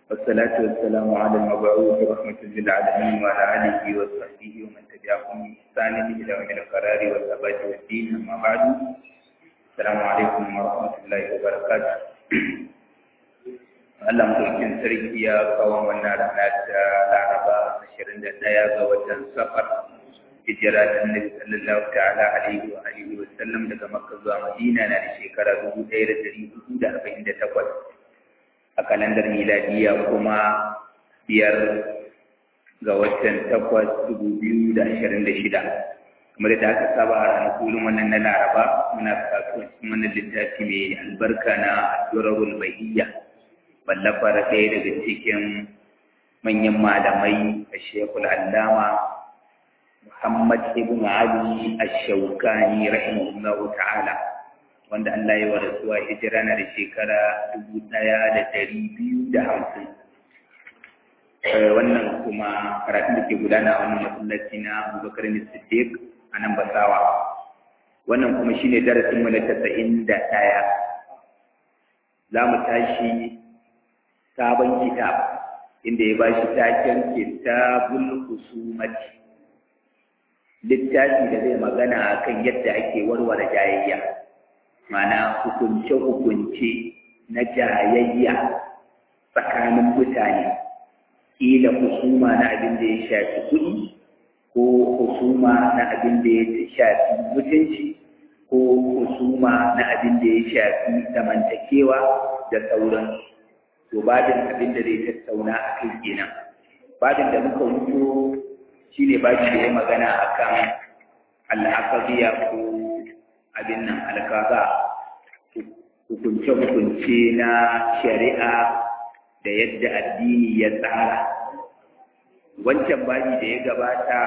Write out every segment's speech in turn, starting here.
والصلاة والسلام على المبعوث رحمة للعالمين وعلى آله وصحبه ومن تبعهم بإحسان إلى يوم القرار والثبات والدين أما بعد السلام عليكم ورحمة الله وبركاته Allah mulkin sarki ya kawo wannan rana ta Laraba 21 ga watan Safar hijira ta Annabi sallallahu ta'ala alaihi wa alihi wa sallam daga Makka zuwa Madina na da shekara 1448 a kalandar miladiya kuma biyar ga watan takwas dubu biyu da ashirin da shida kamar da aka saba a ranakun wannan na laraba muna kasuwancin wannan littafi mai albarka na durarul bahiyya wallafar ɗaya daga cikin manyan malamai a shekul allama muhammad ibn ali ash-shawkani rahimahullahu ta'ala wanda Allah ya wa rasuwa hijira na da shekara dubu ɗaya da ɗari biyu da hamsin. Wannan kuma karatun da ke gudana a wannan masallaci na Abubakar Siddiq a nan Basawa. Wannan kuma shine darasin mu na tasa'in da ɗaya. Za mu tashi sabon kitab inda ya bashi taken kitabul husumati. Littafi da zai magana akan yadda ake warware jayayya. mana hukunce-hukunce na jayayya tsakanin mutane ƙila husuma na abin da ya shafi kuɗi ko husuma na abin da ya shafi mutunci ko husuma na abin da ya shafi zamantakewa da sauran to babin abin da zai tattauna a kai kenan babin da muka wuto shine ba shi da magana akan al'aqabiya ko abin nan alkaza hukunce-hukunce na shari'a da yadda addini ya tsara wancan babi da ya gabata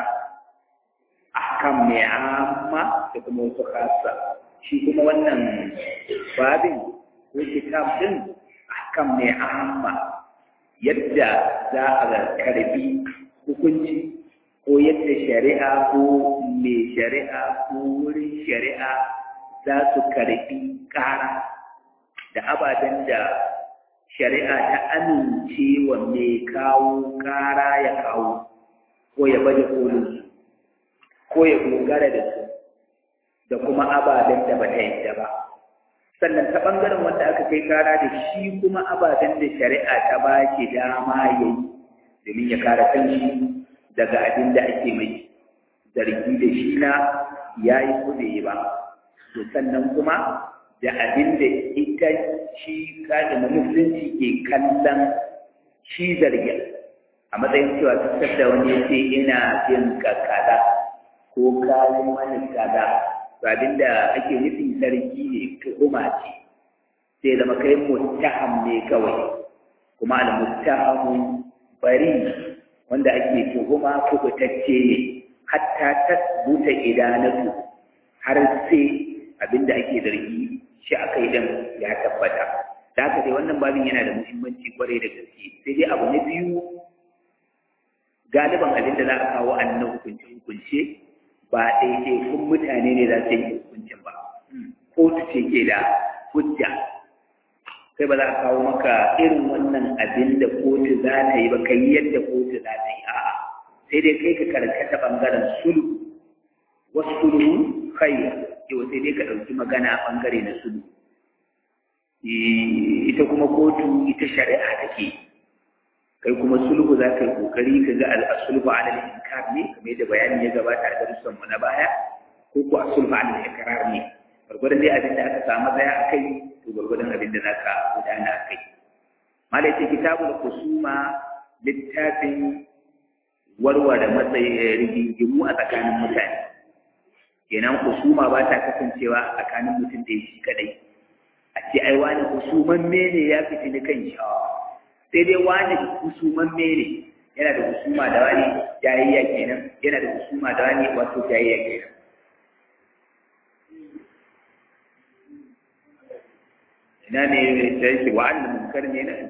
ahkam mai amma da kuma wasu khasa shi kuma wannan babin ko kitab din ahkam mai amma yadda za a karbi hukunci ko yadda shari'a ko mai shari'a ko wurin shari'a za su karbi ƙara da ababen da shari'a ta amince wa mai kawo ƙara ya kawo ko ya baje kolin ko ya dogara da su da kuma ababen da ba ta yadda ba sannan ta ɓangaren wanda aka kai ƙara da shi kuma ababen da shari'a ta ba shi dama ya yi domin ya kare kanshi daga abin da ake mai zargi da shi na ya yi kuɗe ba to sannan kuma da abin da ita shi kaɗin musulunci ke kallon shi zargin a matsayin cewa tattar da wani ya ce ina jin ka kaza ko kayan wani kaza to abin da ake nufin zargi ne tuhuma ce sai zama kai muttaham ne kawai kuma al-muttahamu bari wanda ake tuhuma kubutacce ne hatta tasbuta idanatu har sai abinda ake zargi shi a kai dan ya tabbata da haka dai wannan babin yana da muhimmanci kwarai da gaske sai dai abu na biyu galiban abin da za a kawo annan hukunce hukunce ba ɗaiɗaikun mutane ne za su yi hukuncin ba kotu ce ke da hujja sai ba za a kawo maka irin wannan abin da kotu za ta yi ba kai yadda kotu za ta yi a'a sai dai kai ka karkata bangaren sulhu wasu sulhu kai yau sai dai ka ɗauki magana bangare na sulhu ita kuma kotu ita shari'a take kai kuma sulhu za ka yi kokari ka ga al'asulhu ala al-inkar ne kamar yadda bayani ya gabata a darussan mu na baya ko ko asulhu ala al-iqrar ne gwargwadon dai abin da aka samu tsaya a kai to gwargwadon abin da za ka gudana a kai malaita kitabul kusuma littafin warware matsayin rigingimu a tsakanin mutane kenan kusuma ba ta kasancewa a tsakanin mutum da shi kadai a ce ai wani kusuman mene ya fiti ni kan shi sai dai wani kusuman mene yana da kusuma da wani jayayya kenan yana da kusuma da wani wato jayayya kenan ina ne ta yake wa'adul munkar ne na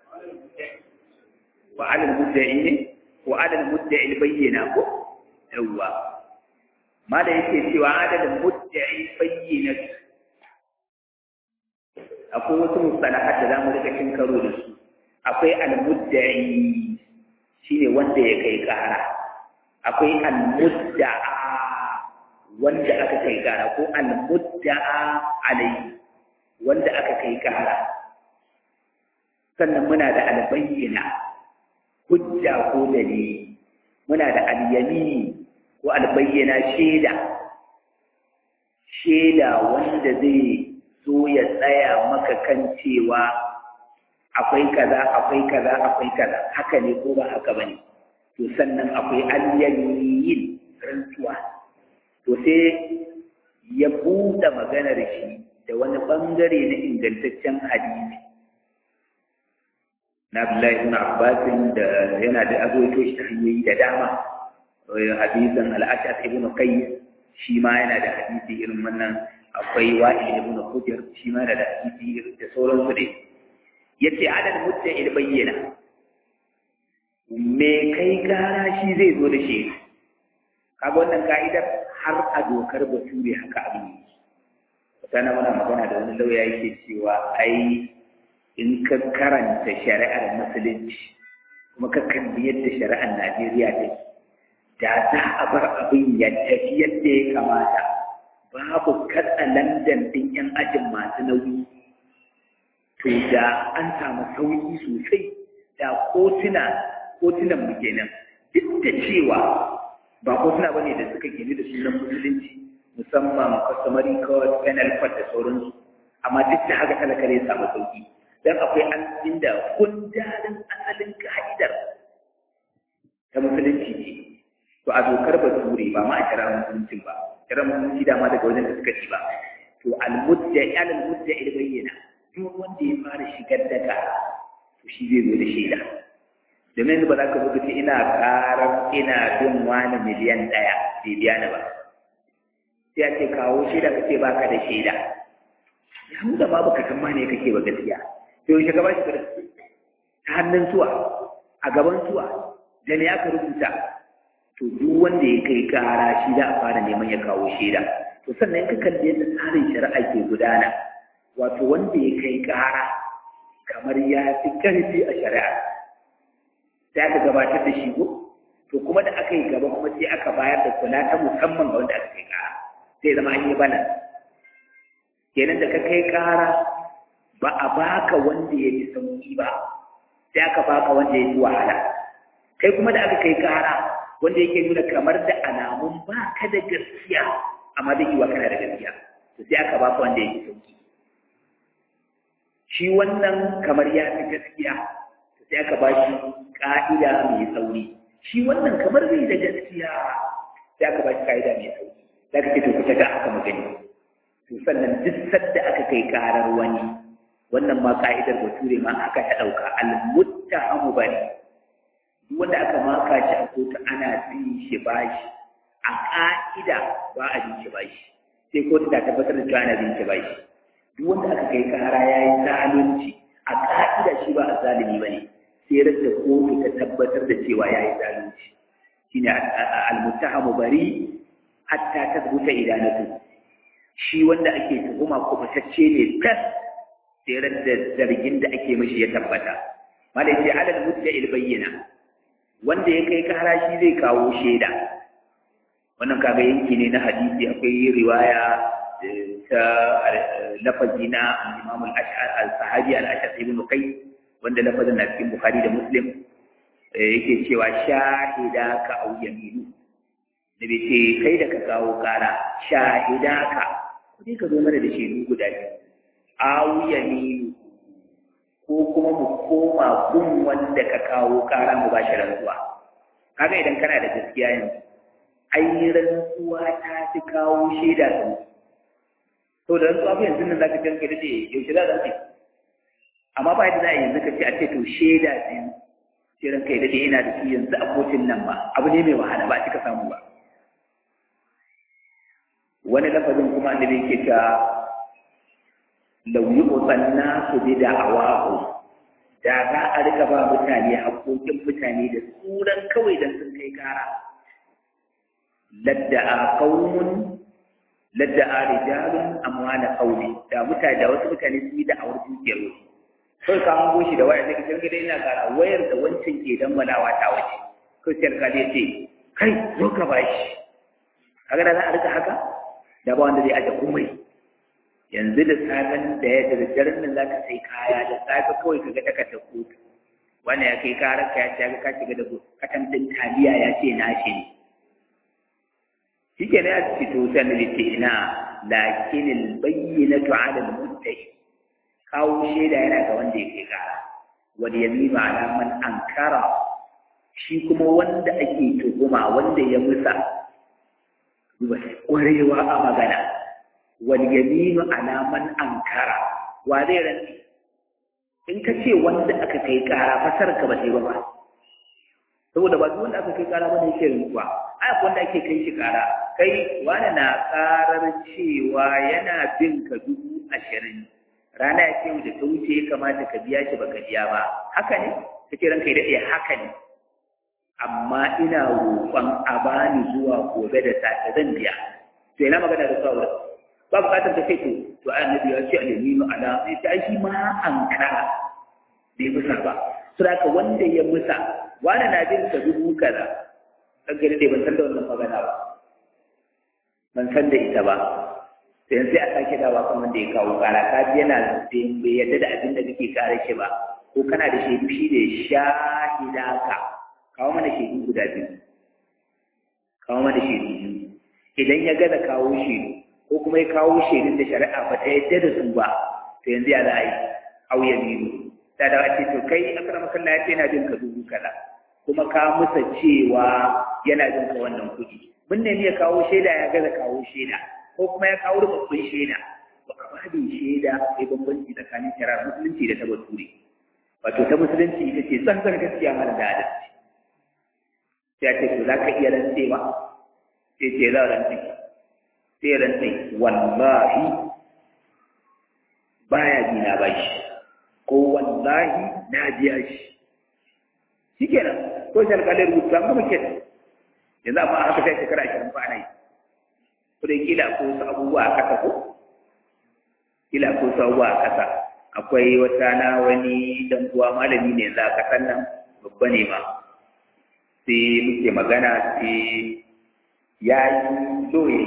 wa'adul mudda'i ne wa'adul mudda'i bayyana ko yawwa ma da yake cewa adadin mudda'i bayyana akwai wasu mustalahat da zamu rika kin karo da su akwai almudda'i shine wanda ya kai kara akwai almudda'a wanda aka kai kara ko almudda'a alai wanda aka kai kara sannan muna da albayyana hujja ko dalili muna da alyamini ko albayyana shaida shaida wanda zai so ya tsaya maka kan cewa akwai kaza akwai kaza akwai kaza haka ne ko ba haka bane to sannan akwai alyamin rantsuwa to sai ya buɗe maganar shi da wani bangare na ingantaccen hadisi na Abdullahi ibn Abbas da yana da azoito shi ta hanyoyi da dama hadisin al-Ash'ath ibn Qais shi ma yana da hadisi irin wannan akwai Wa'il ibn Hujr shi ma yana da hadisi irin da sauransu dai yace adad mutta il bayyana me kai gara shi zai zo da shi kaga wannan ka'idar har a dokar bature haka abin yi sana muna magana da wani lauya yake cewa ai in ka karanta shari'ar musulunci kuma ka kalli yadda shari'ar Najeriya take da za a bar abin ya tafi yadda ya kamata babu katsa landan din yan ajin masu nauyi to da an samu sauki sosai da kotuna kotunan mu kenan duk da cewa ba kotuna bane da suka gini da sunan musulunci musamman customary code penal code da sauransu amma duk da haka talaka ne samu sauki dan akwai an inda kundarin asalin ka'idar ta musulunci ne to a dokar bature ba ma a kira musulunci ba kira musulunci dama daga wajen da suka ci ba to al-mudda al-mudda il bayyana duk wanda ya fara shigar da ka to shi zai zo da shaida domin ba za ka zo ce ina karar ina bin wani miliyan ɗaya bai biya ni ba sai a ce kawo shaida ka ce ba ka da shaida ya nuna ma baka san ma ne kake ba gaskiya to yaushe ka ba shi ta hannun suwa a gaban suwa da ne aka rubuta to duk wanda ya kai kara shi za a fara neman ya kawo shaida to sannan ka kalli yadda tsarin shari'a ke gudana wato wanda ya kai kara kamar ya fi ƙarfi a shari'a sai aka gabatar da shi ko to kuma da aka yi gaba kuma sai aka bayar da kula ta musamman ga wanda aka kai kara sai zama an yi bana kenan da ka kai kara ba a baka wanda ya fi sauki ba sai aka baka wanda ya fi wahala kai kuma da aka kai kara wanda yake nuna kamar da alamun ba ka da gaskiya amma da yiwa kana da gaskiya to sai aka baka wanda ya fi sauki shi wannan kamar ya fi gaskiya to sai aka ba shi ka'ida mai sauri shi wannan kamar bai da gaskiya sai aka ba shi ka'ida mai sauri za ka ce to kuta ga aka magani to sannan duk sadda aka kai karar wani wannan ma ka'idar bature ma aka ta ɗauka al-muttahamu bane duk wanda aka maka shi a kotu ana bin shi bashi a ka'ida ba a bin shi bashi sai kotu ta tabbatar da cewa ana bin shi bashi duk wanda aka kai kara ya yi zalunci a ka'ida shi ba a zalimi ba ne sai da kotu ta tabbatar da cewa ya yi zalunci shine al-muttahamu bari hatta tasbuta idanatu shi wanda ake tuhuma ko fatacce ne tas sai da zargin da ake mishi ya tabbata malai sai alal mutta il bayyana wanda ya kai kara shi zai kawo shaida wannan kaga yanki ne na hadisi akwai riwaya ta lafazi na Imam al-Sahabi al-Ashad ibn Qais wanda lafazin na cikin Bukhari da Muslim yake cewa shahida ka au yaminu da bai ce kai da ka kawo kara shahida ka kudi ka zo mana da shaidu guda biyu au yaminu ko kuma mu koma gun wanda ka kawo kara mu ba shi rantsuwa kaga idan kana da gaskiya yanzu ai rantsuwa ta fi kawo shaida da to da rantsuwa fa yanzu nan zaka ce kai dade yaushe za ka ce amma ba yadda za a yanzu ka ce a ce to shaida biyu sai ran kai dade ina da shi yanzu a kotun nan ba abu ne mai wahala ba cika samu ba wani lafazin kuma annabi yake ta law yu'tan nasu bi da'awahu da za a rika ba mutane haƙoƙin mutane da tsuran kawai dan sun kai kara ladda'a qaumun ladda'a rijalun amwala qawli da mutane da wasu mutane su yi da'awar dukiyar wasu kawai ka hango shi da waya sai ka ce ina gara wayar da wancan ke dangwalawa ta waje kawai sai alƙali ya ce kai zo ka bashi kaga da za a rika haka da ba wanda zai aje komai yanzu da safen da ya da daren nan za ka sai kaya da safe kawai ka ga takardar kotu wanda ya kai karar ka ya ce ka shiga da katantin taliya ya ce na shi ne shi ke na ya ce to sai na ce ina lakinin bayyana ala al-muttaqi kawo shaida yana ga wanda yake kara wal yamima ala man ankara shi kuma wanda ake tuhuma wanda ya musa ƙwarewa a magana wal yaminu ala man ankara wa zai rantsi in ka ce wanda aka kai kara fasar ka ba sai ba ba saboda ba duk wanda aka kai kara ba ne yake rantsuwa ai ko wanda ake kai shi kara kai wani na karar cewa yana bin ka dubu ashirin rana ya ce da ta wuce ya kamata ka biya shi baka biya ba haka ne kace ranka ya daɗe haka ne amma ina roƙon a bani zuwa gobe da safe zan biya to ina magana da sawa ba bukatar ta kai to to annabi ya ce al-yaminu ala sai ta shi ma an kara bai musa ba to da wanda ya musa wani na bin ka dubu kaza kan gani dai ban san da wannan magana ba ban san da ita ba sai sai a sake dawa kan wanda ya kawo kara ka ji yana bai yadda da abin da kake kare shi ba ko kana da shaidu shi da shahidaka kawo mana shaidu guda biyu kawo mana shaidu biyu idan ya gaza kawo shaidu ko kuma ya kawo shaidun da shari'a ba ta yadda da su ba to yanzu ya za a yi au ya biyu ta da ce to kai akrama kallah ya ce yana jin ka dubu kaza kuma ka musa cewa yana jin ka wannan kuɗi mun nemi ya kawo shaida ya gaza kawo shaida ko kuma ya kawo rubabbin shaida to a babin shaida akwai bambanci tsakanin shari'ar musulunci da ta bature wato ta musulunci ita ce tsantsar gaskiya mara da adalci sai ce to za ka iya rantsewa sai ce za rantse sai rantse wallahi baya bi na bashi ko wallahi na biya shi shikenan ko shi alƙalin rubutu an gama kenan yanzu amma haka sai shekara ashirin ba ana yi ko da kila ko wasu abubuwa a ƙasa ko kila ko wasu abubuwa a ƙasa akwai wata na wani dan uwa malami ne za a ƙasan nan babba ne ma sai muke magana sai ya yi doye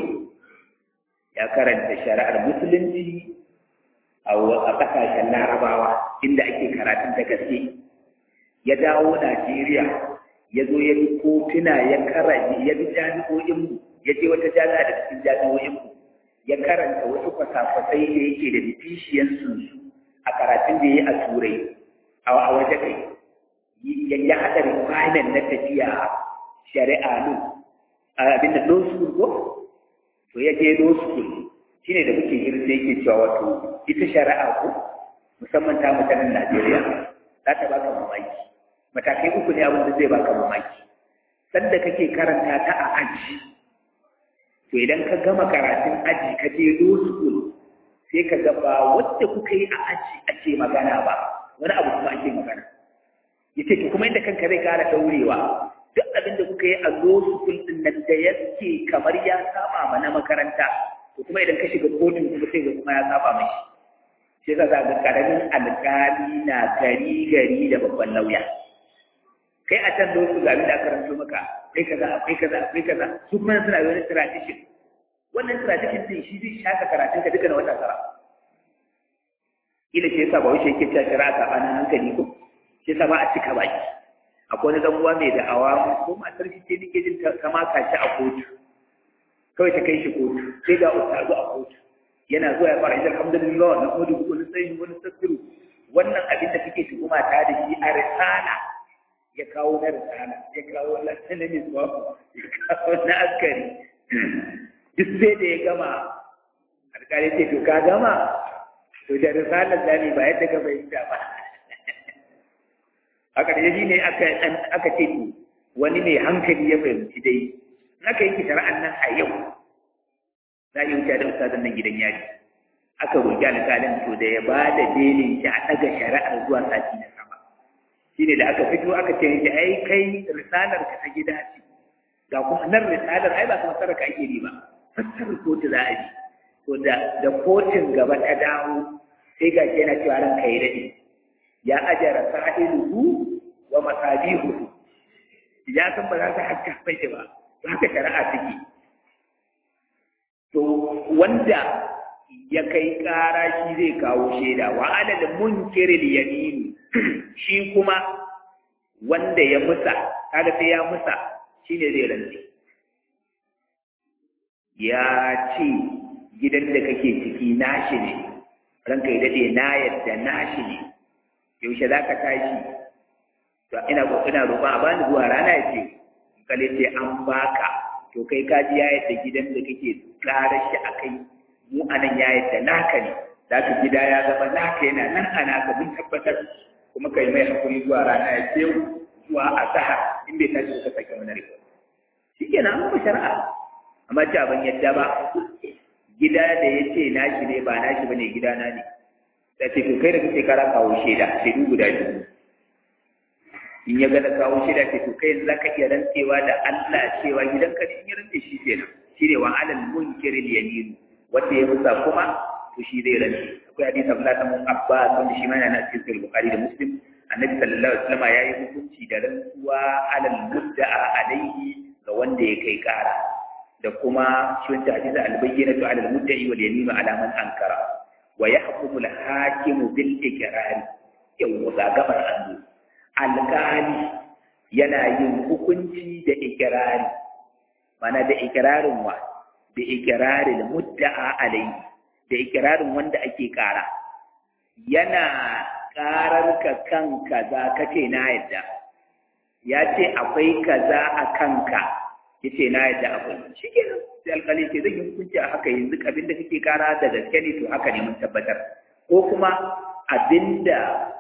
ya karanta shari'ar musulunci a ƙasashen larabawa inda ake karatun da gaske ya dawo najeriya ya zo ya bi kotuna ya karanta ya bi jami'o'inmu ya je wata jami'a da cikin jami'o'inmu ya karanta wasu kwasa-kwasai da yake da bishiyansu a karatun da ya yi a turai a waje kai ya haɗa requirement na tafiya shari'a nun abinda law school ko to ya je law school shine da muke hirse yake cewa wato ita shari'a ko musamman ta mutanen Najeriya za ta baka mamaki matakai uku ne abin da zai baka mamaki sanda kake karanta ta a aji to idan ka gama karatun aji ka je law school sai ka ga ba wanda kuka yi a aji ake magana ba wani abu kuma ake magana yace to kuma inda kanka zai kara daurewa duk abin da kuka yi a zo su din nan da yake kamar ya saba ma na makaranta to kuma idan ka shiga kotun kuma sai ga kuma ya saba mai shi yasa za ga karamin alkali na gari gari da babban lauya kai a can lokacin ga abin da karanto maka kai kaza akwai kaza akwai kaza su kuma suna da wani tradition wannan tradition din shi zai shaka karatun ka duka na wata tara ila shi yasa ba wuce yake cewa shari'a sabanin hankali ko shi yasa ba a cika baki akwai wani dan uwa mai da'awa ko matar shi ce nake jin ta maka shi a kotu kawai ta kai shi kotu sai ga ustazu a kotu yana zuwa ya fara alhamdulillah na kodu ko na tsayin wani tsakiru wannan abin da kake tuhuma ta da shi a risala ya kawo na risala ya kawo na sanamin zuwa ya kawo na askari duk sai da ya gama alƙali ce to ka gama to da risalar zami ba yadda ka fahimta ba a ƙarshe ne aka ce to wani mai hankali ya fahimci dai naka yanke shari'an nan a yau za a yi wuce da ustazan nan gidan yari aka roƙi alƙalin to da ya ba da belin shi a ɗaga shari'ar zuwa sati na sama shi ne da aka fito aka ce shi ai kai risalar ka ta gida ce ga kuma nan risalar ai ba kuma sarrafa ake yi ba fassarar kotu za a yi to da da kotun gaba ta dawo sai ga shi yana cewa ranka ya daɗe ya ajara sa'iluhu wa masabihu ya san ba za su haska mai ba haka shari'a take to wanda ya kai ƙara shi zai kawo shaida wa alal munkiril yamin shi kuma wanda ya musa kaga sai ya musa shine zai rantsi ya ce gidan da kake ciki nashi ne ranka ya dade na yadda nashi ne yaushe za ka tashi to ina ina roƙon a bani zuwa rana ya ce kale ce an baka to kai ka ji ya yadda gidan da kake ƙara shi a kai mu anan ya yadda naka ne za ka gida ya zama naka yana nan a naka mun tabbatar kuma kai mai hakuri zuwa rana ya ce zuwa a saha in bai tashi ka sake mana riko shi ke nan ba shari'a amma ce ban yadda ba gida da ya ce nashi ne ba nashi ba ne gidana ne da ce to kai da kake kara kawo shaida shaidu guda biyu in ya gada kawo shaida ce to kai za ka iya rantsewa da Allah cewa gidanka ne in ya rantse shi kenan shi ne wa alal munkiril yamin wanda ya musa kuma to shi zai rantse akwai hadisi Abdullah bin Abbas wanda shi ma yana cikin Sahih Bukhari da Muslim Annabi sallallahu alaihi wasallam yayi hukunci da rantsuwa alal mudda'a alaihi ga wanda ya kai kara da kuma shi wanda hadisi al-bayyinatu alal mudda'i wal yamin ala man ankara wa yahkumu al-hakimu bil iqrar yau ga gabar annu alƙali yana yin hukunci da ikirari mana da ikirarin wa da ikirarin mudda'a alaihi da ikirarin wanda ake ƙara yana ƙarar ka kan kaza kace na yadda ya ce akwai kaza a kanka ya ce na yadda akwai shi ke nan sai alƙali ce zai yi hukunci a haka yanzu abin da kake ƙara da gaske ne to haka ne mun tabbatar ko kuma abinda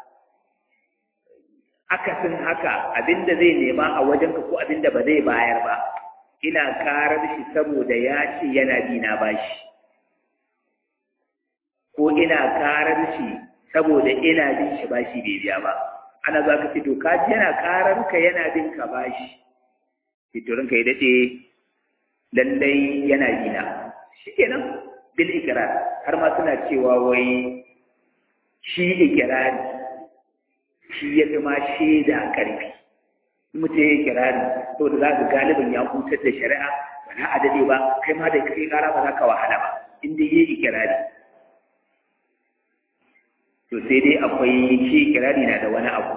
akasin haka abinda zai nema a wajenka ko abinda ba zai bayar ba ina karar shi saboda ya ce yana bi na bashi ko ina karar shi saboda ina bin shi bashi bai biya ba ana za ka fito ka ji yana karar ka yana bin ka bashi fitorin ka ya daɗe lallai yana bina shi kenan bil ikirar har ma suna cewa wai shi ikirari shi ya fi ma shaida ƙarfi mutum ya kirari to da za ka galibin ya hutar da shari'a ba na adade ba kai ma da kai kara ba za ka wahala ba in dai yayi kirari to sai dai akwai shi kirari na da wani abu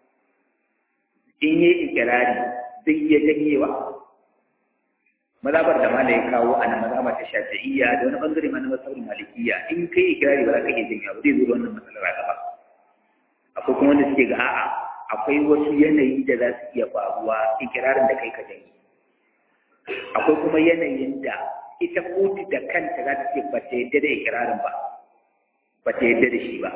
in yayi kirari zai iya janyewa mazabar da malai kawo a nan mazaba ta shafi'iyya da wani bangare ma na masabar malikiyya in kai kirari ba za ka iya janyewa ba zai zo da wannan matsalar a gaba akwai kuma wanda suke ga a'a akwai wasu yanayi da za su iya faruwa ikirarin da kai ka janye akwai kuma yanayin da ita kotu da kanta za ta ce ba ta yadda da ikirarin ba ba ta yadda da shi ba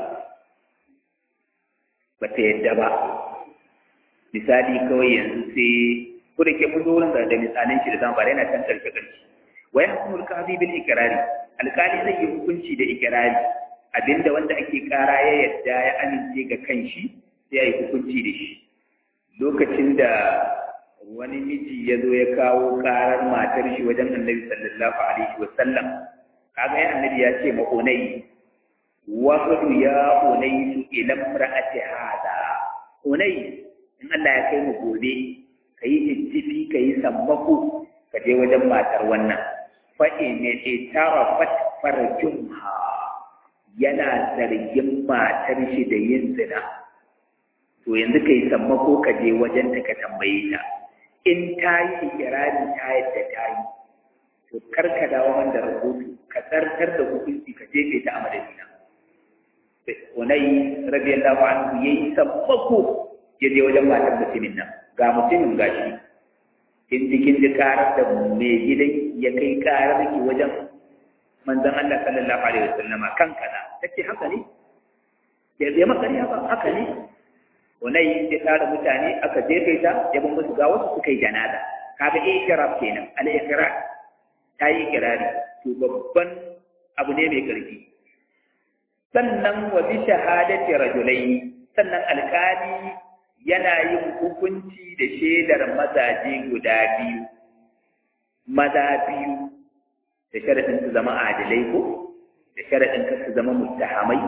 ba ta yadda ba misali kawai yanzu sai ko da ke mun zo wurin da misalan shi da zan fara yana can karshe karshe wa yahkumul qadi bil ikrari alkali zai yi hukunci da ikirari abinda wanda ake kara ya yadda ya amince ga kanshi sai ya yi hukunci da shi lokacin da wani miji ya zo ya kawo karar matar shi wajen annabi sallallahu alaihi wa sallam kaga ya annabi ya ce ma unai wafdu ya unai su ila imra'ati hada unai in Allah ya kai mu gobe kayi ittifi kayi sammako ka je wajen matar wannan fa in tarafat farjumha yana zargin matar shi da yin zina to yanzu kai sammako ka je wajen ta ka tambaye ta in ta yi ikirari ta yadda ta yi to kar ka dawo man da rahoto ka tsartar da hukunci ka jefe ta a madadina unai radiyallahu anhu yayi sammako ya je wajen matar mutumin nan ga mutumin gashi in cikin ji karar da mai gidan ya kai karar ki wajen manzon Allah sallallahu alaihi wasallam kan kaza tace haka ne ya zai makariya ba haka ne Unai ya tara mutane aka jefe ta ya bin musu ga wasu suka yi janaza kaga ikrar kenan al ikrar ta yi ikirari to babban abu ne mai karfi sannan wa bi shahadati rajulaini sannan alkali yana yin hukunci da shaidar mazaje guda biyu maza biyu da sharaɗin su zama adilai ko da sharaɗin ka su zama muttahamai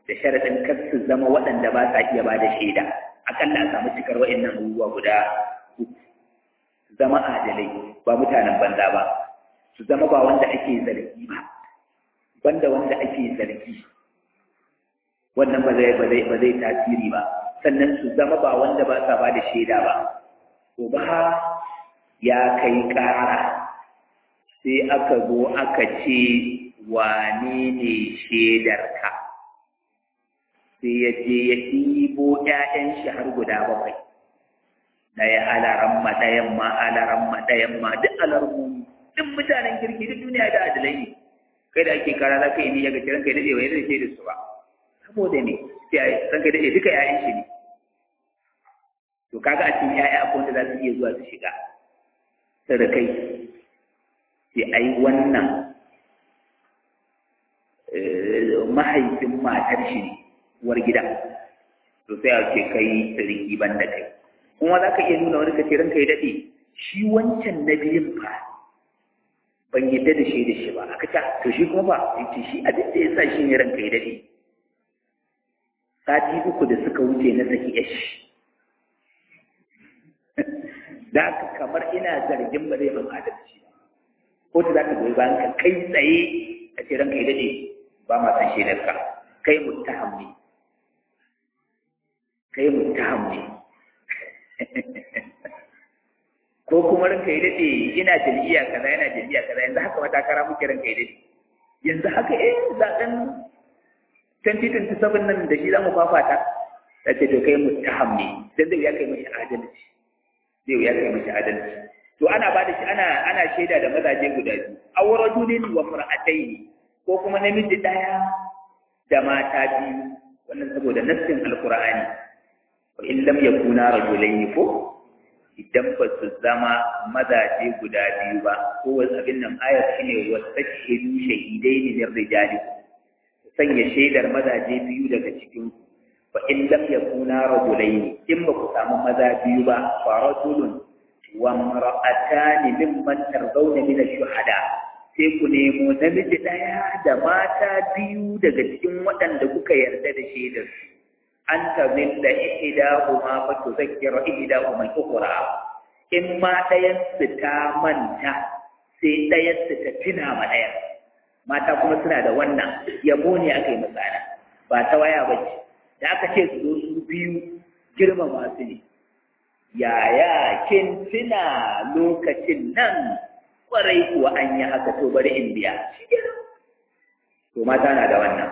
da sharaɗin kar su zama waɗanda ba sa iya ba da shaida akalla a samu cikar wa'annan abubuwa guda uku su zama adalai ba mutanen banza ba su zama ba wanda ake zargi ba banda wanda ake zargi wannan ba zai ba zai ba zai tasiri ba sannan su zama ba wanda ba sa ba da shaida ba to ba ya kai ƙara sai aka zo aka ce wane ne shaidarka sai ya je ya ɗibo ‘ya'yan shi har guda bakwai ɗaya alaramma ɗayan ma alaramma ɗayan ma duk alarmu duk mutanen kirki duk duniya da adalai ne kai da ake kara za ka yi niyya ga kiran kai daɗe wani da shaidar su ba saboda ne sai ran kai daɗe duka ‘ya'yan shi ne to kaga a cikin ‘ya'ya akwai wanda za su iya zuwa su shiga sadakai sai ai wannan mahaifin matar shi ne uwar gida to sai a ce kai siriki ban da kai kuma za ka iya nuna wani kace ranka ya daɗe shi wancan na biyun fa ban yadda da shi da shi ba aka ta to shi kuma ba yace shi abin da ya sa shi ne ranka ya daɗe sati uku da suka wuce na saki yashi da haka kamar ina zargin ba zai ban adalci ba ko ta za ka goyi bayan ka kai tsaye a ce ranka ya daɗe ba ma san shaidar ka kai muttaham ne kai muttaham ne ko kuma ranka ya daɗe ina jam'iyya kaza yana jam'iyya kaza yanzu haka wata kara muke ranka ya daɗe yanzu haka eh zaɓen 2027 nan da shi za mu fafata ta ce to kai muttaham ne dan zai ya kai mashi adalci zai ya kai mashi adalci to ana ba da shi ana ana shaida da mazaje guda biyu awrajulin wa mar'atayn ko kuma namiji daya da mata biyu wannan saboda nassin alqur'ani wa in lam yakuna rajulayn ko idan ba su zama mazaje guda biyu ba ko wasu abin nan ayar shine wastashidu shahidaini min rijalikum sanya shaidar mazaje biyu daga cikin fa in lam yakuna rajulayn in ba ku samu maza biyu ba fa rajulun wa imra'atani mimman tardawna min ash-shuhada sai ku nemo namiji daya da mata biyu daga cikin waɗanda kuka yarda da shaidar su an tazilla ihdahuma fa tuzakkira ihdahuma al-ukhra in ma ɗayan su ta manta sai ɗayan su ta tuna ma ɗayan mata kuma suna da wannan yabo ne aka yi matsana ba ta waya ba ce da aka ce su zo su biyu girma masu ne yaya kin tuna lokacin nan kwarai kuwa an yi haka to bari in biya to mata na da wannan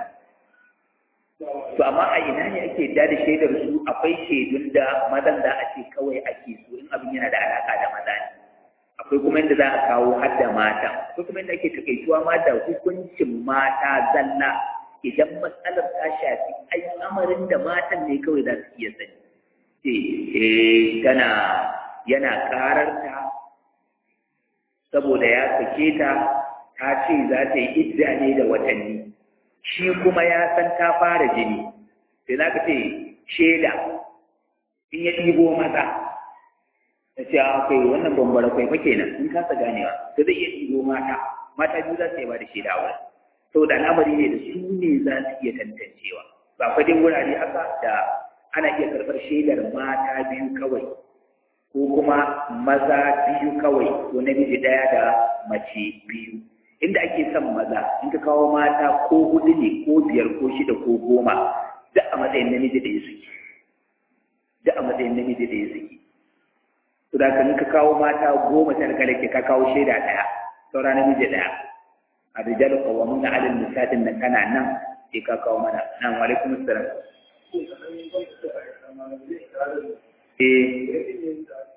to amma a ina ne ake da da shaidar su akwai shaidun da mazan da a ce kawai ake so in abin yana da alaka da maza ne akwai kuma inda za a kawo har da mata akwai kuma inda ake takaituwa ma da hukuncin mata zalla idan matsalar ta shafi al'amarin da matan ne kawai za su iya sani ce eh tana yana kararta saboda ya sake ta ta ce za ta yi idda ne da watanni shi kuma ya san ta fara jini sai za ka ce shaida in ya ɗibo maza ta ce a kai wannan bambara kwai fa kenan in kasa ganewa ta zai iya ɗigo mata mata biyu za su iya ba da shaida wurin saboda al'amari ne da su ne za su iya tantancewa ba fa dai wurare haka da ana iya karɓar shaidar mata biyu kawai ko kuma maza biyu kawai ko namiji ɗaya da mace biyu inda ake son maza in ka kawo mata ko hudu ne ko biyar ko shida ko goma duk a matsayin namiji da ya suke duk a matsayin namiji da ya suke to da kan ka kawo mata goma ta daga ke ka kawo shaida ɗaya saura namiji ɗaya a rijalu qawwamuna 'ala an-nisa'i nan kana nan sai ka kawo mana nan wa alaikum assalam eh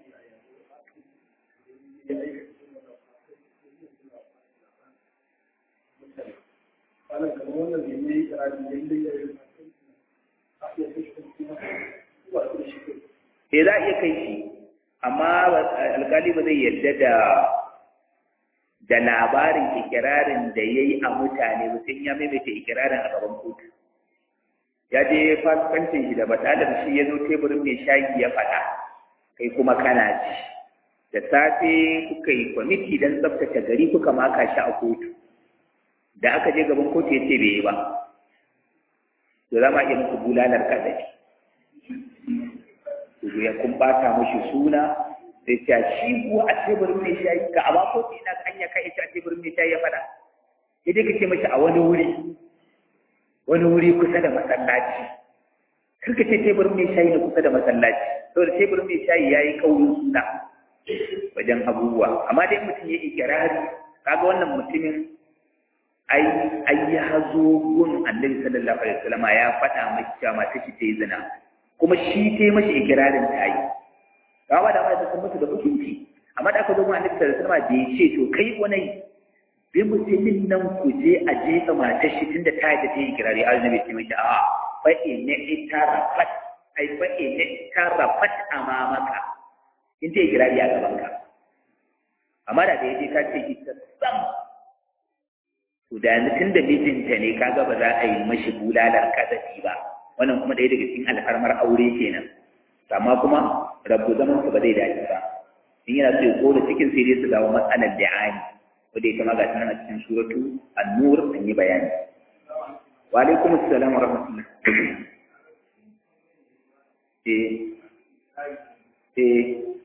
Eh za a iya kai shi, amma alkali ba zai yarda da da labarin ikirarin da ya yi a mutane ba sai ya maimaita ikirarin a gaban kotu. Ya je fasikancin shi da batalar shi ya zo teburin mai shayi ya faɗa, kai kuma kana ci. Da safe kuka yi kwamiti don tsaftace gari kuka maka shi a kotu. Da aka je gaban kotu ya ce bai yi ba. to za ma iya muku bulalar kazafi to ya kun bata mashi suna sai ta shi kuwa a teburin mai shayi ka a bako ina kanya kai ta teburin mai shayi ya fada idan ka ce mashi a wani wuri wani wuri kusa da masallaci kar ka ce teburin mai shayi na kusa da masallaci saboda teburin mai shayi ya yi kaurin suna wajen abubuwa amma dai mutum ya ikirari kaga wannan mutumin ai ai ya zo gun annabi sallallahu alaihi wasallam ya faɗa miki cewa mata shi ta yi zina kuma shi ta yi mashi ikirarin ta yi ga ba da ma ta mutu da hukunci amma da aka zo gun annabi sallallahu alaihi wasallam bai ce to kai wani bi mutumin nan ku je a jefa matar shi tunda ta yi da ta yi ikirari annabi ce mashi a fa inna itarafat ai fa inna itarafat amamaka in ta yi ikirari a gaban ka amma da da yaje ka ce ita sam to da yanzu tun da mijinta ne kaga ba za a yi mashi bulalar kasafi ba wannan kuma ɗaya daga cikin alfarmar aure kenan amma kuma rabu zaman su ba zai dace ba in yana so ya koda cikin sai dai su dawo matsalar da'ani wanda ita ma ga nan a cikin suratu an-nur an yi bayani wa alaikum assalam wa rahmatullah eh eh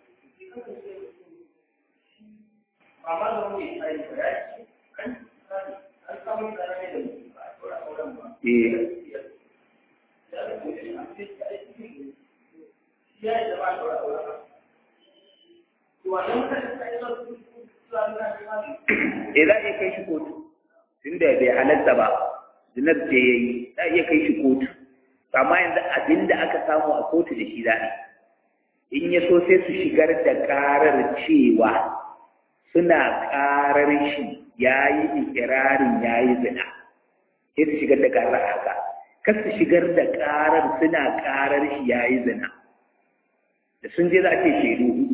Eh za a iya kai shi kotu, tunda bai halatta ba, zinar ce ya yi, za a iya kai shi kotu. Amma yanzu abin da aka samu a kotu da shi za a In ya so sai su shigar da karar cewa suna karar shi ya yi ikirarin ya yi zina. Sai su shigar da karar haka. Kar su shigar da karar suna karar shi ya yi zina. Da sun je za a ce shaidu hudu.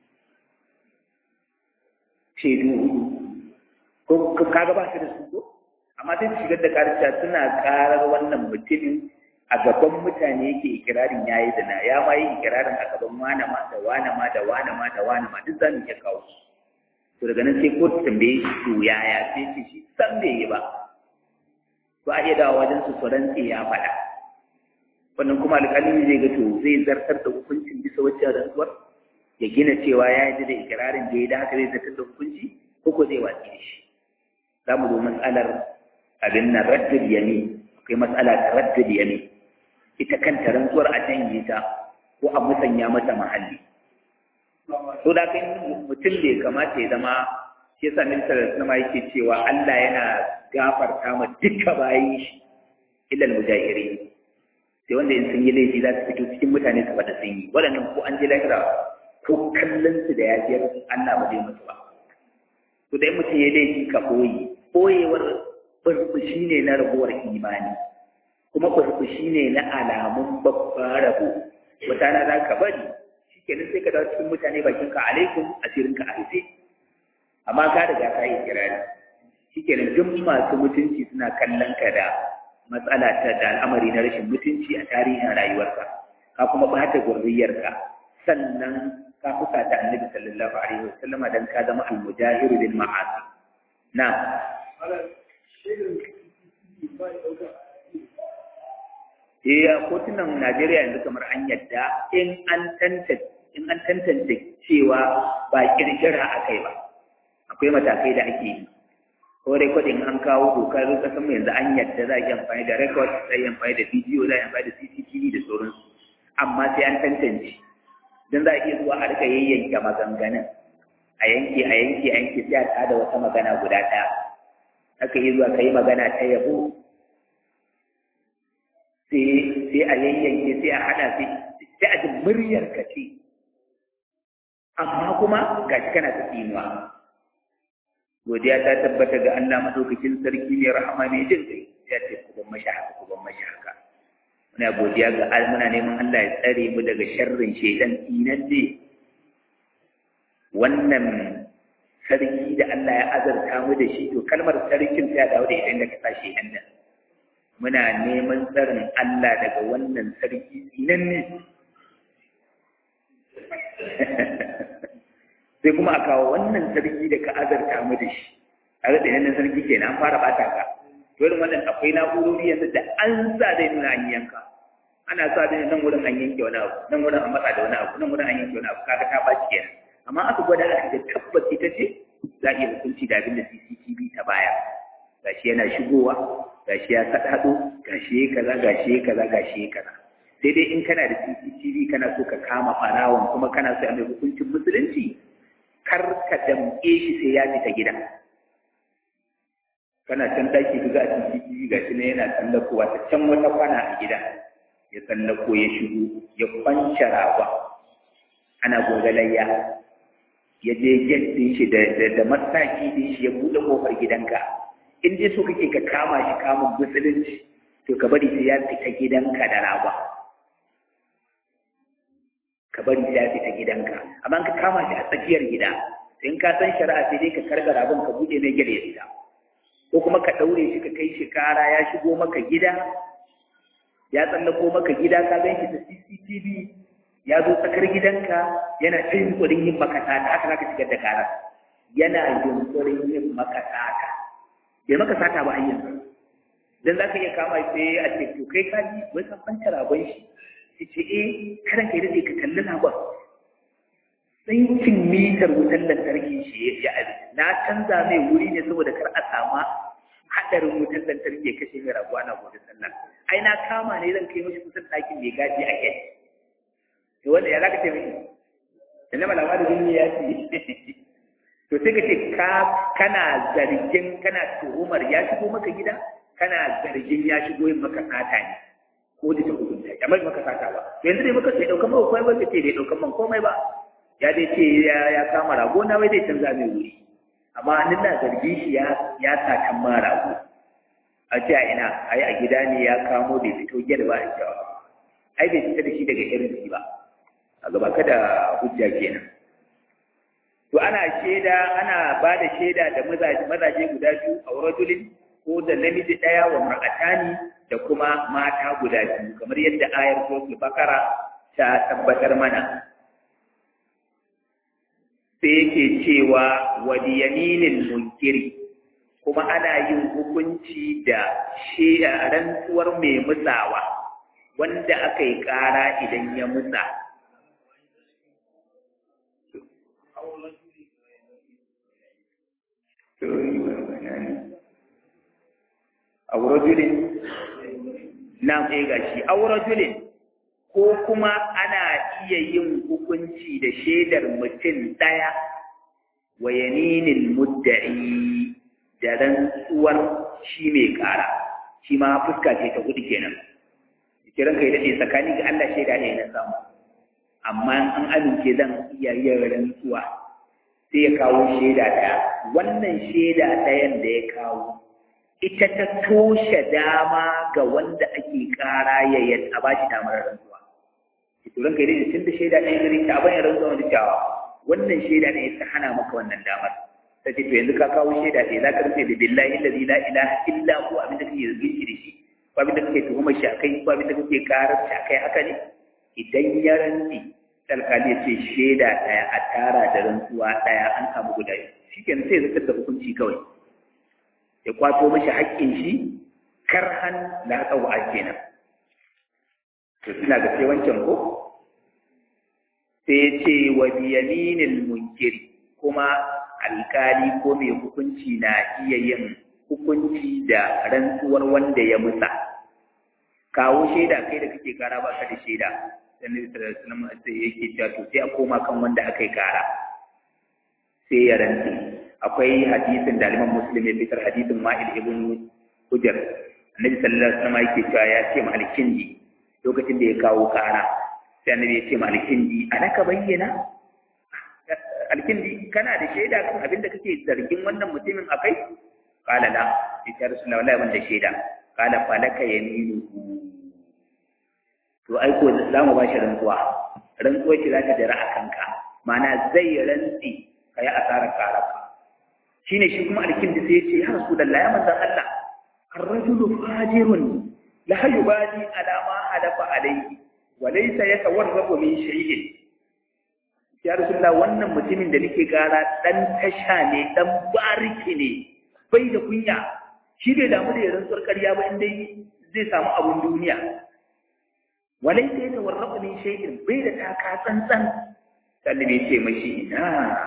shaidu hudu ko kaga ba shi da su ko amma sai shigar da karsha suna karar wannan mutumin a gaban mutane yake ikirarin yayi da na ya ma yi ikirarin a gaban wane ma da wane ma da wane ma da wane ma duk zamu iya kawo su to daga nan sai ko tambaye shi to yaya sai ce shi san bai yi ba ba a iya dawo wajen su tsoron ya faɗa wannan kuma alƙalin zai ga to zai zartar da hukuncin bisa wacce rantsuwar ya gina cewa ya yi da ikirarin da ya da haka zai zartar da hukunci ko ko zai watsi da shi za mu zo matsalar abin na raddul yami akwai matsala ta raddul yami ita kanta rantsuwar a janye ta ko a musanya mata mahalli to da kai mutum bai kamata ya zama shi yasa ministan sama yake cewa Allah yana gafarta ma duka bayin shi illal mujahirin sai wanda in sun yi laifi za su fito cikin mutane su faɗa sun yi waɗannan ko an je lahira ko kallon su da yafiyar Allah ba zai mutu ba to dai mutum ya laifi ka koyi koyewar burbushi ne na rabuwar imani kuma burbushi ne na alamun babban rabo wata na za ka bari shikenan sai ka dawo cikin mutane bakin ka alaikum asirin ka a rufe amma ka riga ka yi kirari shikenan duk masu mutunci suna kallon ka da matsala ta da al'amari na rashin mutunci a tarihin rayuwarka ka kuma bata gurriyarka sannan ka fusa ta annabi sallallahu alaihi wasallama dan ka zama al-mujahiru bil ma'asi na Eh kotunan Najeriya yanzu kamar an yadda in an tantance in an tantance cewa ba kirkira akai ba akwai matakai da ake yi ko rekodin an kawo dokar kasan yanzu an yadda za a yi amfani da record za a yi amfani da bidiyo za a yi amfani da CCTV da sauransu amma sai an tantance don za a iya zuwa a rika yayyanke maganganun a yanke a yanke a yanke sai a tada wata magana guda ɗaya aka yi zuwa ka yi magana ta yabo sai a yayyanke sai a haɗa sai a ji muryar ka ce amma kuma ga shi kana ta tsinuwa godiya ta tabbata ga Allah madaukakin sarki ne rahama ne jin kai ya ce ku ban mashi haka ku ban mashi haka muna godiya ga muna neman Allah ya tsare mu daga sharrin shaidan inan ne wannan sarki da Allah ya azarta mu da shi to kalmar sarkin ta dawo da idan da ka sa shaidan nan muna neman tsarin Allah daga wannan sarki inan ne sai kuma a kawo wannan sarki da ka azarta mu da shi a ga tsaye nan sarki kenan an fara bata ka dole wannan akwai na'urori yanzu da an sa zai nuna an yanka ana sa zai nan wurin an yanke wani abu nan wurin an matsa da wani abu nan wurin an yanke wani abu kaga ta baci kenan amma aka gwada aka ga tabbas ita ce za a iya hukunci da abin da CCTV ta baya gashi yana shigowa gashi ya sadado gashi ya kaza gashi ya kaza gashi ya kaza sai dai in kana da CCTV kana so ka kama farawon kuma kana so a mai hukuncin musulunci kar ka damƙe shi sai ya fita gida kana can daki ka ga a CCTV gashi ne yana tsallakowa ta can wata kwana a gida ya tsallako ya shigo ya kwanci rawa ana gogalayya ya je get din shi da da mataki din shi ya buɗe kofar gidanka in dai so kake ka kama shi kamun musulunci to ka bari sai ya fita gidanka da rawa ka bari sai ya fita gidanka amma ka kama shi a tsakiyar gida in ka san shari'a sai dai ka karga rabon ka buɗe mai gare ya fita ko kuma ka ɗaure shi ka kai shi kara ya shigo maka gida ya tsallako maka gida ka gan shi ta CCTV ya zo tsakar gidanka yana ta yunkurin yin maka sata haka zaka shigar da karar yana yunkurin yin maka sata bai maka sata ba hanyar dan zaka iya kama sai a ce to kai ka ji wai ka kwanta ragon shi sai ce eh karan kai dade ka kalli ragon tsinkin mitar wutar lantarki shi ya abi na canza mai wuri ne saboda kar a sama hadarin wutar lantarki ya kashe mai raguwa na gobe sallah ai na kama ne zan kai mashi kusan ɗakin mai gaji a kai to wanda ya zaka ce miki inna malama da duniya ya ce to sai ka ce ka kana zargin kana tuhumar ya shigo maka gida kana zargin ya shigo yin maka sata ne ko da ta hukunta ya mai maka sata ba yanzu dai maka sai daukan maka komai ba ce bai daukan man komai ba ya dai ce ya kama rago na wai zai canza mai wuri amma ni na zargi shi ya ya sakan ma rago a ce a ina ai a gida ne ya kamo bai fito gyar ba a cewa ai bai fita da shi daga irin ba a gaba kada hujja kenan to ana shaida ana ba da shaida da mazaje guda biyu a rajulin ko da namiji ɗaya wa mar'atani da kuma mata guda biyu kamar yadda ayar suratul bakara ta tabbatar mana sai yake cewa wa yaminil munkiri kuma ana yin hukunci da shaida rantsuwar mai musawa wanda aka yi ƙara idan ya musa aurajulin na ɗaya gashi aurajulin ko kuma ana iya yin hukunci da shaidar mutum ɗaya wa yaminin mudda'i da rantsuwar shi mai ƙara shi ma fuska ce ta hudu kenan kiran kai daɗe tsakanin ga Allah shaida ne na samu amma an amince zan iya yin rantsuwa sai ya kawo shaida ɗaya wannan shaida ɗayan da ya kawo ita ta toshe dama ga wanda ake ƙara ya yi a ba shi damar rantsuwa turan kai dai tun da shaida ɗaya gari ta bayan rantsuwa wanda cewa wannan shaida ɗaya ta hana maka wannan damar ta ce to yanzu ka kawo shaida ɗaya za ka rufe da billahi allazi la ilaha illa hu abin da kake zargin shi da shi ko abin da kake tuhumar shi akai ko abin da kake karar shi akai haka ne idan ya rantsi alkali ya ce shaida ɗaya a tara da rantsuwa ɗaya an samu guda shi kenan sai ya zartar da hukunci kawai ya kwato mashi haƙƙin shi karhan la tsawa kenan to ina ga sai wancan ko sai ya ce wa biyaminil munkiri kuma alkali ko mai hukunci na iya yin hukunci da rantsuwar wanda ya musa kawo shaida kai da kake kara ba ka da shaida annabi sallallahu alaihi wasallam sai yake cewa to sai a koma kan wanda aka yi kara sai ya rantsi akwai hadisin da Imam Muslim ya fitar hadisin Ma'il ibn Hujr annabi sallallahu alaihi wasallam yake cewa ya ce ma alkindi lokacin da ya kawo kara sai annabi ya ce ma alkindi anaka bayyana alkindi kana da shaida kan abin da kake zargin wannan mutumin akai qala la ya rasulullahi wallahi ban da shaida qala falaka yaminuhu to ai ko za mu ba shi rantsuwa rantsuwa ce za ta jira a kanka ma'ana zai rantsi ka yi asarar karaka shi ne shi kuma alkin da sai ya ce ya rasu da ya manzan Allah arrajulu fajirun la yubali ala ma halafa alayhi wa laysa yatawarrabu min shay'in ya rasulullah wannan mutumin da nake gara dan tasha ne dan bariki ne bai da kunya shi bai damu da ya rantsuwar ƙarya ba inda zai samu abun duniya walai sai ta warrafa min shay'in bai da taka tsantsan sannan bai ce mashi ina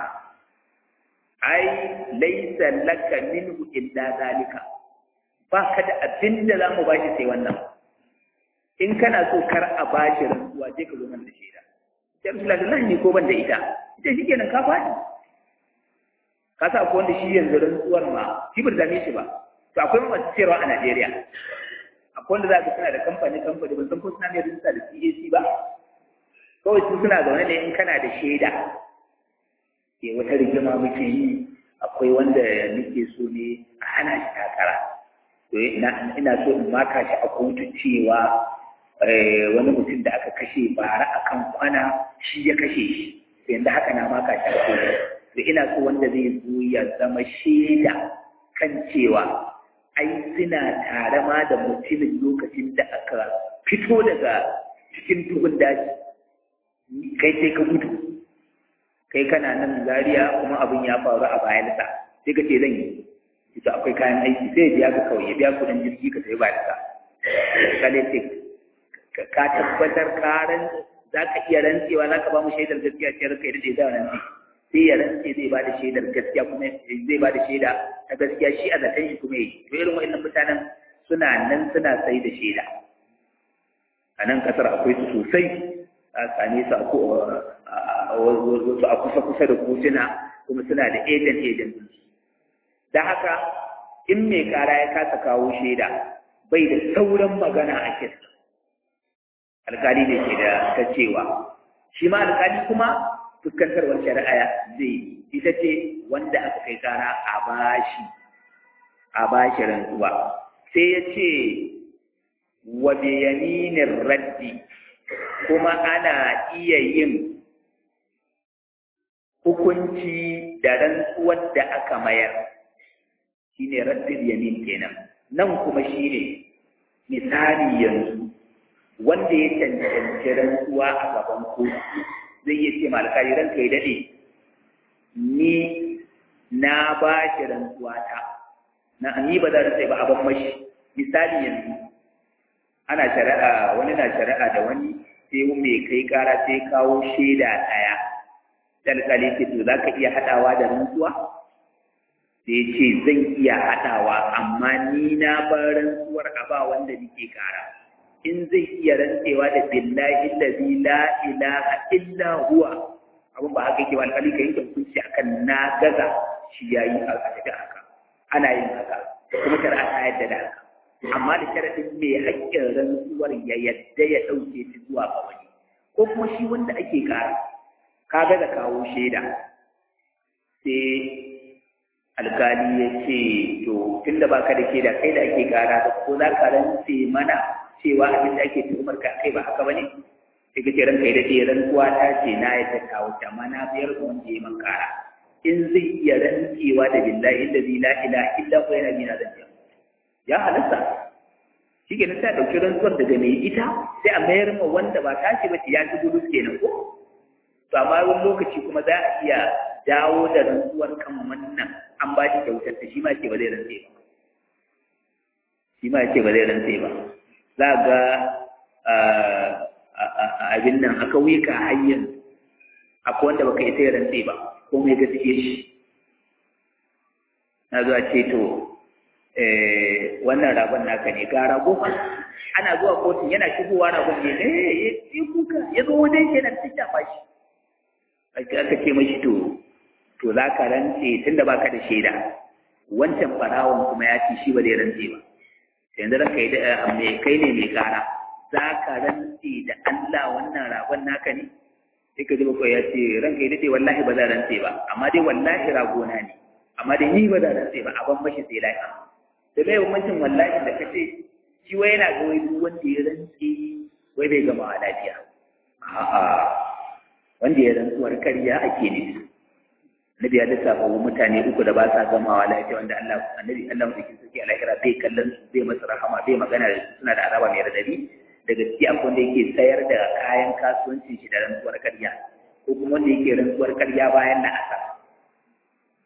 ai laisa laka minhu illa zalika ba ka da abin da za mu ba shi sai wannan in kana so kar a ba shi rantsuwa je ka zo mana da shaida sai Abdullahi ne ko ban da ita ita shi kenan ka faɗi ka sa akwai wanda shi yanzu rantsuwar ma shi bai dame shi ba to akwai masu cewa a Najeriya akwai wanda za ka suna da kamfani kamfani ban san ko suna mai rinsa da CAC ba kawai su suna zaune ne in kana da shaida ke wata rigima muke yi akwai wanda nake so ne a hana shi takara to ina so in maka shi a kotu cewa wani mutum da aka kashe bara a kan kwana shi ya kashe shi yanzu haka na maka shi a kotu to ina so wanda zai zo ya zama shaida kan cewa ai suna tare ma da mutumin lokacin da aka fito daga cikin duhun daji kai sai ka gudu kai kana nan zariya kuma abin ya faru a bayansa sai ka ce zan yi ita akwai kayan aiki sai biya ka kawai ya biya kudin jirgi ka sai bayansa kale ce ka tabbatar karan za ka iya rantsewa za ka ba mu shaidar gaskiya ce ranka yadda ya rantse sai ya rantse zai ba da shaidar gaskiya kuma zai ba da shaida ta gaskiya shi a zaton shi kuma yi to irin wa'annan mutanen suna nan suna sai da shaida a nan kasar akwai su sosai a same su a kusa-kusa da kotuna kuma suna da agent agent da haka in mai kara ya kasa kawo shaida bai da sauran magana a kis alkali ne ke da ta cewa shi ma alkali kuma fuskantarwar shari'a zai ita ce wanda aka kai kara a bashi a bashi rantsuwa sai ya ce wa biyaminin raddi kuma ana iya yin hukunci da rantsuwar da aka mayar shine raddin yamin kenan nan kuma shine misali yanzu wanda ya cancanci rantsuwa a gaban kotu zai iya ce malakari ranka ya dade ni na ba shi rantsuwa ta na ni ba za ta sai ba a ban mashi misali yanzu ana shari'a wani na shari'a da wani sai mai kai kara sai kawo shaida ɗaya dalkali ce to za ka iya haɗawa da rantsuwa sai ce zan iya haɗawa amma ni na bar rantsuwar a ba wanda nake kara in zai iya rantsewa da billahi allazi la ilaha illa huwa abin ba haka yake ba alƙali ka yanke hukunci akan na gaza shi yayi a tafi haka ana yin haka kuma shari'a ta yadda da haka amma da sharadin mai haƙƙin rantsuwar ya yadda ya ɗauke shi zuwa ga wani ko kuma shi wanda ake kara ka ga da kawo shaida sai alkali ya ce to tun da baka da shaida kai da ake kara ko za ka rantse mana cewa abin da ake tuhumar ka kai ba haka bane sai ka ce ranka ya dace rantsuwa ta ce na ya ta kawo ta amma na biyar da wanda ya man kara in zai iya rantsewa da billahi inda zai la ilaha illa ko yana bina zan ya halatta shi ke ta ɗauki rantsuwar daga mai ita sai a mayar ma wanda ba tashi ba ya ci gudu kenan ko to amma wani lokaci kuma za a iya dawo da rantsuwar kan wannan an ba shi kyautar ta shi ma ce ba zai rantse ba shi ma ce ba zai rantse ba za ga abin nan aka wika hanyar akwai wanda baka isa ya rantse ba ko mai gaske shi na zuwa ce to wannan ragon naka ne ga rago fa ana zuwa kotun yana shigowa ragon ne eh ya kuka ya zo wajen kenan ta shafa shi aka ce mashi to to za ka rantse tunda baka da shaida wancan farawon kuma ya ce shi ba zai rantse ba yanzu ranka yi da mai kai ne mai kara za ka rantse da Allah wannan ragon naka ne sai ka ji bakwai ya ce ranka yi daɗe wallahi ba za rantse ba amma dai wallahi ragona ne amma dai ni ba za rantse ba a ban mashi sai lafiya da mai bambancin wallahi da kace shi wai yana ga wai duk wanda ya rantse wai bai gama a lafiya a'a wanda ya rantsuwar karya ake ne Nabi ya lissafa wa mutane uku da ba sa gamawa lafiya wanda Allah annabi Allah mutum sarki a lahira bai kallon su bai masa rahama bai magana da su suna da azaba mai radadi daga ciki akwai wanda yake sayar da kayan kasuwancin shi da rantsuwar karya ko kuma wanda yake rantsuwar karya bayan na asar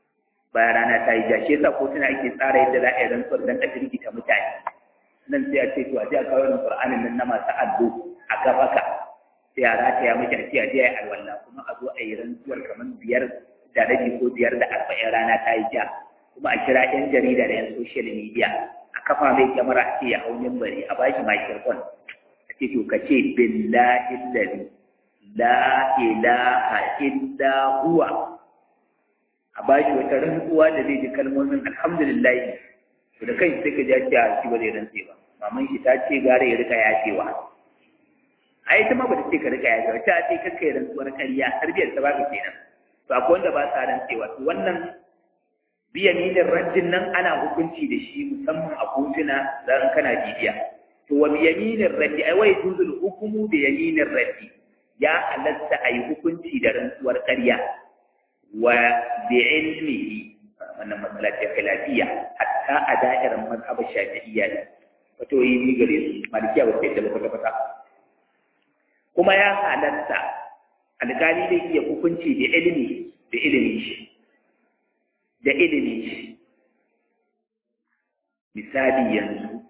bayan rana ta yi ja shi yasa kotuna ake tsara yadda za a yi rantsuwar don a jirgita mutane nan sai a ce to a je a kawo irin qur'anin nan na masu addo a gabaka sai a rataya miki a ce a je a yi alwala kuma a zo a yi rantsuwar kamar biyar da rabi ko biyar da arba'in rana ta yi ja kuma a kira yan jarida da yan social media a kafa mai kyamara a ce ya hau bari a bashi microphone a ce to ka ce billahi lalli la ilaha illa huwa a bashi wata rantsuwa da zai ji kalmomin alhamdulillah to da kai sai ka ji ce a shi ba zai rantse ba maman shi ta ce gara ya rika yacewa ai ita ma ba ta ce ka rika yacewa ta ce kakka yi rantsuwar ƙarya tarbiyar ta baka kenan to akwai wanda ba sa rantsewa to wannan biyaminin rajin nan ana hukunci da shi musamman a kotuna zan kana bibiya to wa biyaminin raddi ai wai juzul hukumu da yaminin raddi ya halatta a yi hukunci da rantsuwar ƙarya wa bi ilmihi wannan matsala ce khilafiyya hatta a da'irar mazhabar shafi'iyya ne wato yi ni gare su malikiya ba sai da kwata kwata kuma ya halatta alƙali zai iya hukunci da ilimi da ilimi shi da ilimi shi misali yanzu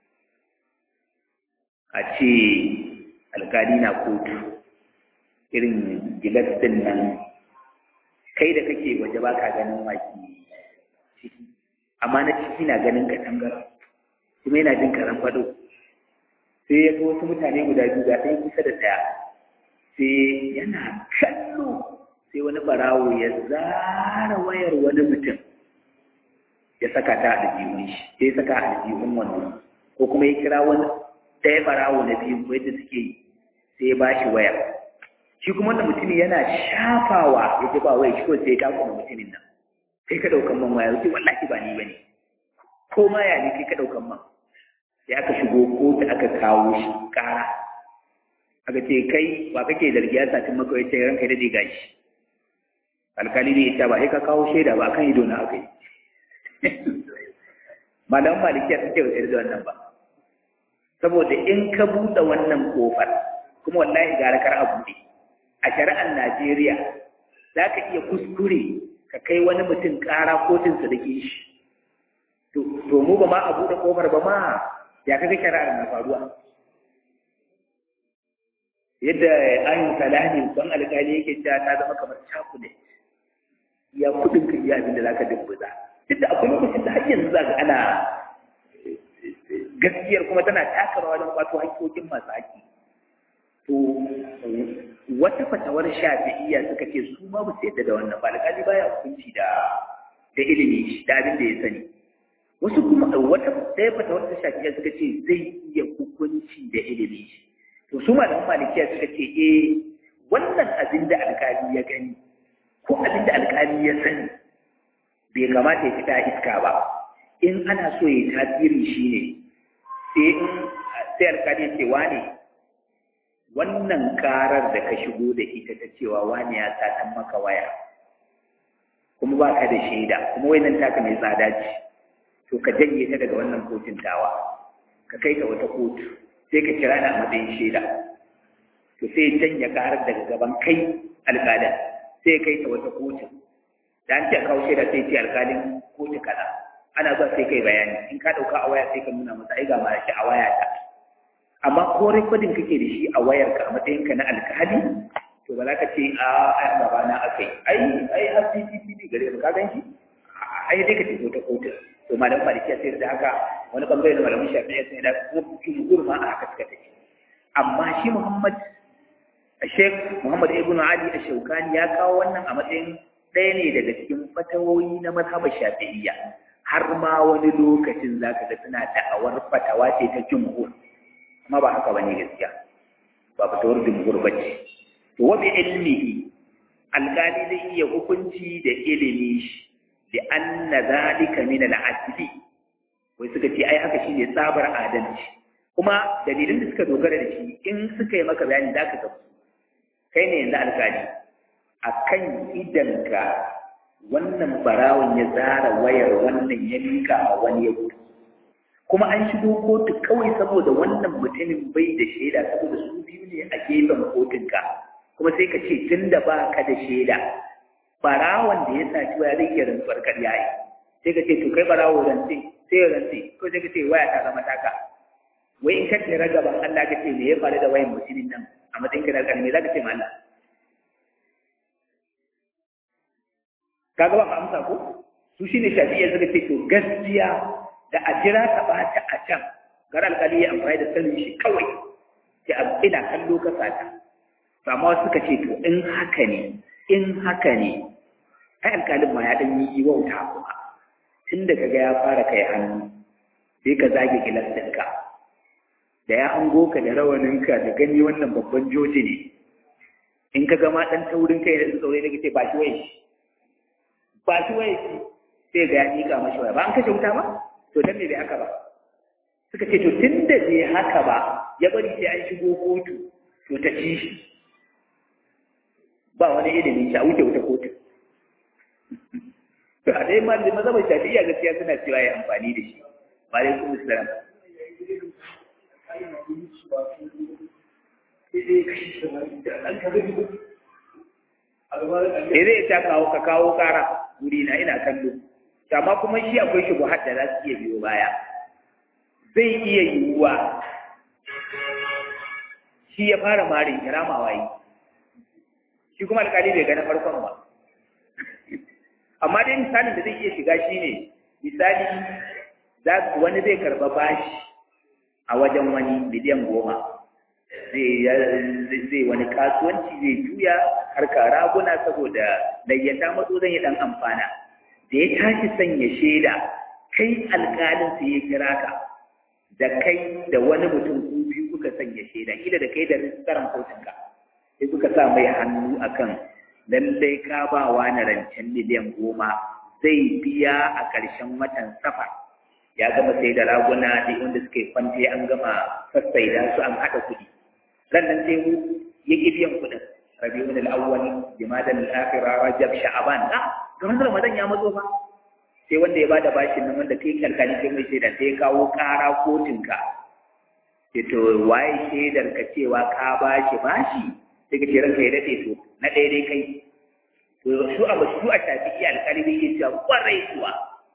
a ce alƙali na kotu irin gilas din nan kai da kake waje ba ka ganin waki ciki amma na ciki na ganin ka tangar kuma yana jin karan fado sai ya ga wasu mutane guda biyu ga ɗaya kusa da ɗaya sai yana kallo sai wani barawo ya zara wayar wani mutum ya saka ta a aljihun shi sai ya saka a aljihun wannan ko kuma ya kira wani ɗaya barawo na biyu yadda suke yi sai ya bashi wayar shi kuma wannan mutumin yana shafawa ya ji ba wai shi ko sai ya kuma mutumin nan kai ka daukan man waya sai wallahi ba ni bane ko ma ya ne kai ka daukan man sai aka shigo kotu aka kawo shi kara aka ce kai wa kake zargi ya satin maka ya ce ranka da diga shi alkali ne ya ce ba sai ka kawo shaida ba kan ido na aka yi malaman malikiya suke wa da wannan ba saboda in ka buɗe wannan kofar kuma wallahi gara kar a buɗe a shari'ar Najeriya za ka iya kuskure ka kai wani mutum ƙara kotun su da ke shi. To mu ba ma a buɗe ƙofar ba ma ya kaga shari'ar na faruwa. Yadda ayin salami ban alƙali yake cewa ta zama kamar cakule. Ya kuɗin ka iya abin da za ka dubbuza. Duk da akwai lokacin da har yanzu za ka ana gaskiyar kuma tana taka rawa don kwato haƙƙoƙin masu haƙƙi. to wata fatawar shafi'iyya suka ce su ma ba su yadda da wannan ba alƙali baya hukunci da da ilimi da abin da ya sani wasu kuma wata ɗaya fatawar ta shafi'iyya suka ce zai iya hukunci da ilimi to su malaman malikiya suka ce eh wannan abin da alƙali ya gani ko abin da alƙali ya sani bai kamata ya fita iska ba in ana so ya tasiri shine sai in sai alƙali ya ce wane wannan karar da ka shigo da ita ta cewa wani ya satan maka waya kuma ba ka da shaida kuma wannan taka mai tsada ce to ka janye ta daga wannan kotun tawa ka kai ta wata kotu sai ka kira ni a matsayin shaida to sai janye karar daga gaban kai alƙalin sai kai ta wata kotu da an ce kawo shaida sai ce alƙalin kotu kaza ana zuwa sai kai bayani in ka ɗauka a waya sai ka nuna masa ai ga ma shi a waya ta amma ko rekodin kake da shi a wayarka a matsayinka na alkali to ba za ka ce a ai gaba na akai ai ai har CCTV gare ka gan shi ai dai ka tafi ta kotu to malam malikiya sai da haka wani bangare na malamin shafi'i sai da kuma jumhur ma a haka suka tafi amma shi Muhammad Sheikh Muhammad Ibn Ali Ash-Shawkani ya kawo wannan a matsayin ɗaya ne daga cikin fatawoyi na mazhabar Shafi'iyya har ma wani lokacin zaka ga suna da'awar fatawa ce ta jumhur amma ba haka bane gaskiya ba fatawar jumhur bace to wa bi ilmihi alqali zai iya hukunci da ilimi shi li anna zalika min al-adli wai suka ce ai haka shine tsabar adalci kuma dalilin da suka dogara da shi in suka yi maka bayani zaka ga kai ne yanzu alkali akan idanka wannan barawon ya zara wayar wannan ya mika a wani ya gudu kuma an shigo kotu kawai saboda wannan mutumin bai da shaida saboda su biyu ne a gefen kotunka kuma sai ka ce tun da ba ka da shaida barawon da ya saci waya zai iya rantsuwar karya yi sai ka ce to kai barawo rantsi sai ya rantsi ko sai ka ce waya ta zama taka wai in ka ce gaban Allah ka ce me ya faru da wayan mutumin nan a matsayin kana kalmi za ka ce ma Allah kaga ba ka amsa ko su shine shafi'iyya suka ce to gaskiya da a jira ta bata a can gar alkali ya amfani da sanin shi kawai sai ina kallo ka sata to amma wasu suka ce to in haka ne in haka ne ai alkalin ma ya dan yi wauta kuma tun da kaga ya fara kai hannu sai ka zage gilas ɗinka da ya hango ka da rawaninka da gani wannan babban joji ne in ka gama ɗan taurin kai da tsaurai daga ce ba shi waye shi ba shi waye shi sai ga ya miƙa mashi waya ba an kashe wuta ba to dan me bai haka ba suka ce to tun da bai haka ba ya bari sai an shigo kotu to ta ci shi ba wani ilimin shi a wuce wuta kotu to a dai ma da mazhabar shafi'iyya gaskiya suna cewa ya amfani da shi wa alaikum assalam Eh zai ta kawo ka kawo kara wuri na ina kallo amma kuma shi akwai shi da za su iya biyo baya zai iya yiwuwa shi ya fara marin kiramawa yi shi kuma alƙali bai gane farkon ba amma dai misalin da zai iya shiga shi ne misali wani zai karba bashi a wajen wani miliyan goma zai wani kasuwanci zai juya harka raguna saboda layyata matso zan yi dan amfana da ya tashi sanya shaida kai alƙalin sai ya kira ka da kai da wani mutum ku biyu kuka sanya shaida kila da kai da rijistaran kotunka sai kuka sa mai hannu akan lallai ka ba wa na rancen miliyan goma zai biya a ƙarshen watan safar ya gama sai da raguna da wanda suka yi kwante an gama sassaida su an haɗa kuɗi sannan sai mu ya ƙi biyan kuɗin rabiul al-awwal jimadan al-akhira rajab sha'ban a kamar ramadan ya matso fa sai wanda ya bada bashin nan wanda kai kalkali kai mai shaida sai ya kawo ƙara kotunka sai to waye shaidar ka cewa ka bashi bashi sai ka ce ranka ya daɗe to na ɗaya dai kai to su a su a shafi iya alƙali bai iya cewa ƙwarai kuwa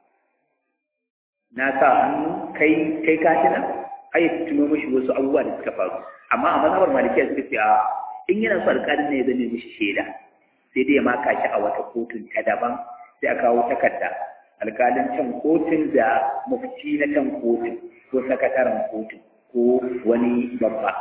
na sa hannu kai kai ka tuna ai ya tuno mishi wasu abubuwa da suka faru amma a mazhabar malikiya suka ce a in yana so alƙalin ne ya zame mishi shaida sai dai ya maka shi a wata kotun ta daban sai a kawo takarda alƙalin can kotun da mufti na can kotun ko sakataren kotun ko wani babba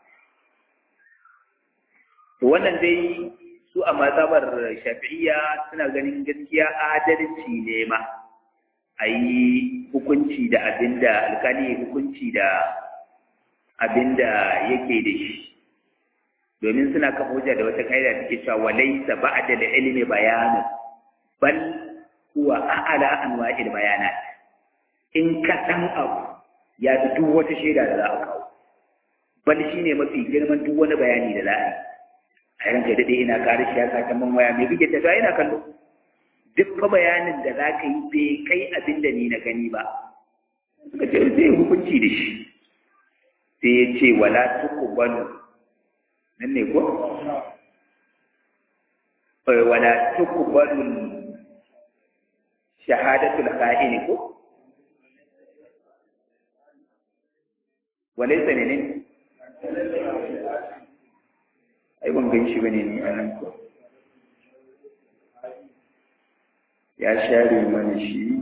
to wannan dai su a mazhabar shafi'iyya suna ganin gaskiya adalci ne ma a yi hukunci da abinda alkali hukunci da abinda yake da shi domin suna kafa hujja da wata kaida da take cewa walaysa ba'da da ilmi bayanu bal huwa a'la anwa'il bayanat in ka san abu ya fi duk wata shaida da za a kawo bal shine mafi girman duk wani bayani da za a yi a yanka daɗe ina ƙarar shi ya saka man waya mai bige ta ina kallo duk fa bayanin da za ka yi bai kai abin da ni na gani ba suka ce zai hukunci da shi sai ya ce wala tuqbalu nan ne ko wala tuqbalu shahadatul kha'ini ko walaysa ne ne ai ban gan shi bane ni anan ko ya share mana shi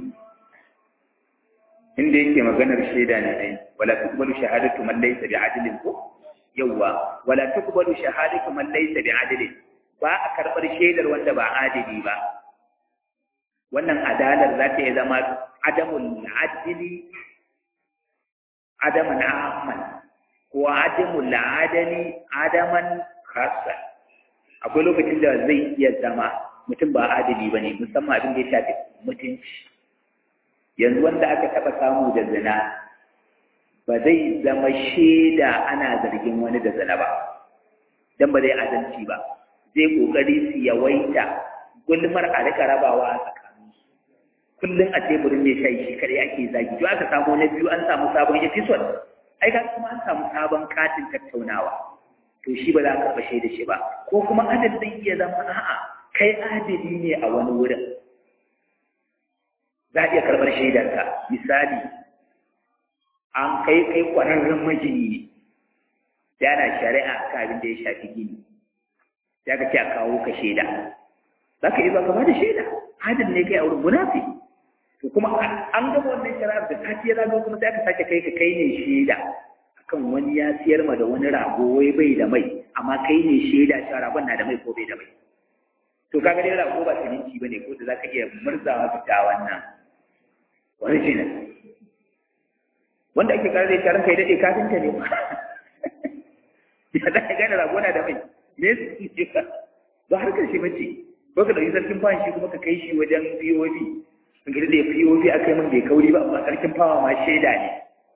inda yake maganar shaida ne ai wala tuqbalu shahadatu man laysa bi'adlin ko yawa wala tuqbalu shahadatu man laysa bi'adlin ba a karbar shaidar wanda ba adili ba wannan adalar za ta iya zama adamul adli adaman ahman ko adamul adali adaman khassa akwai lokacin da zai iya zama mutum ba adali ba ne musamman abin da ya shafi mutunci yanzu wanda aka taɓa samu da zina ba zai zama shaida ana zargin wani da zina ba don ba zai adalci ba zai ƙoƙari su yawaita gulmar a rika rabawa a tsakanin kullum a teburin mai shayi shi kare ake zagi to aka samu na biyu an samu sabon episode ai ga kuma an samu sabon katin tattaunawa to shi ba za a karɓa shaida shi ba ko kuma adad zai iya zama a'a kai adili ne a wani wurin za a iya karɓar shaidarka misali an kai kai ƙwararren majini ne yana shari'a ka abin da ya shafi gini ya ka ce a kawo ka shaida za ka iya ka ba da shaida adil ne kai a wurin munafi to kuma an gama wannan shari'ar da sati ya zago kuma sai aka sake kai ka kai ne shaida akan wani ya siyar ma da wani rago wai bai da mai amma kai ne shaida cewa ragon na da mai ko bai da mai to kaga dai rago ba siminti bane ko da zaka iya murzawa fita wannan original wanda ake kare da tarin kai dade kafinta ne ya za ka gane rago na da mai me su ce ba harkar shi bace ko ka dauki sarkin fawan shi kuma ka kai shi wajen POV in ga da POV akai min bai kauri ba amma sarkin fawa ma shaida ne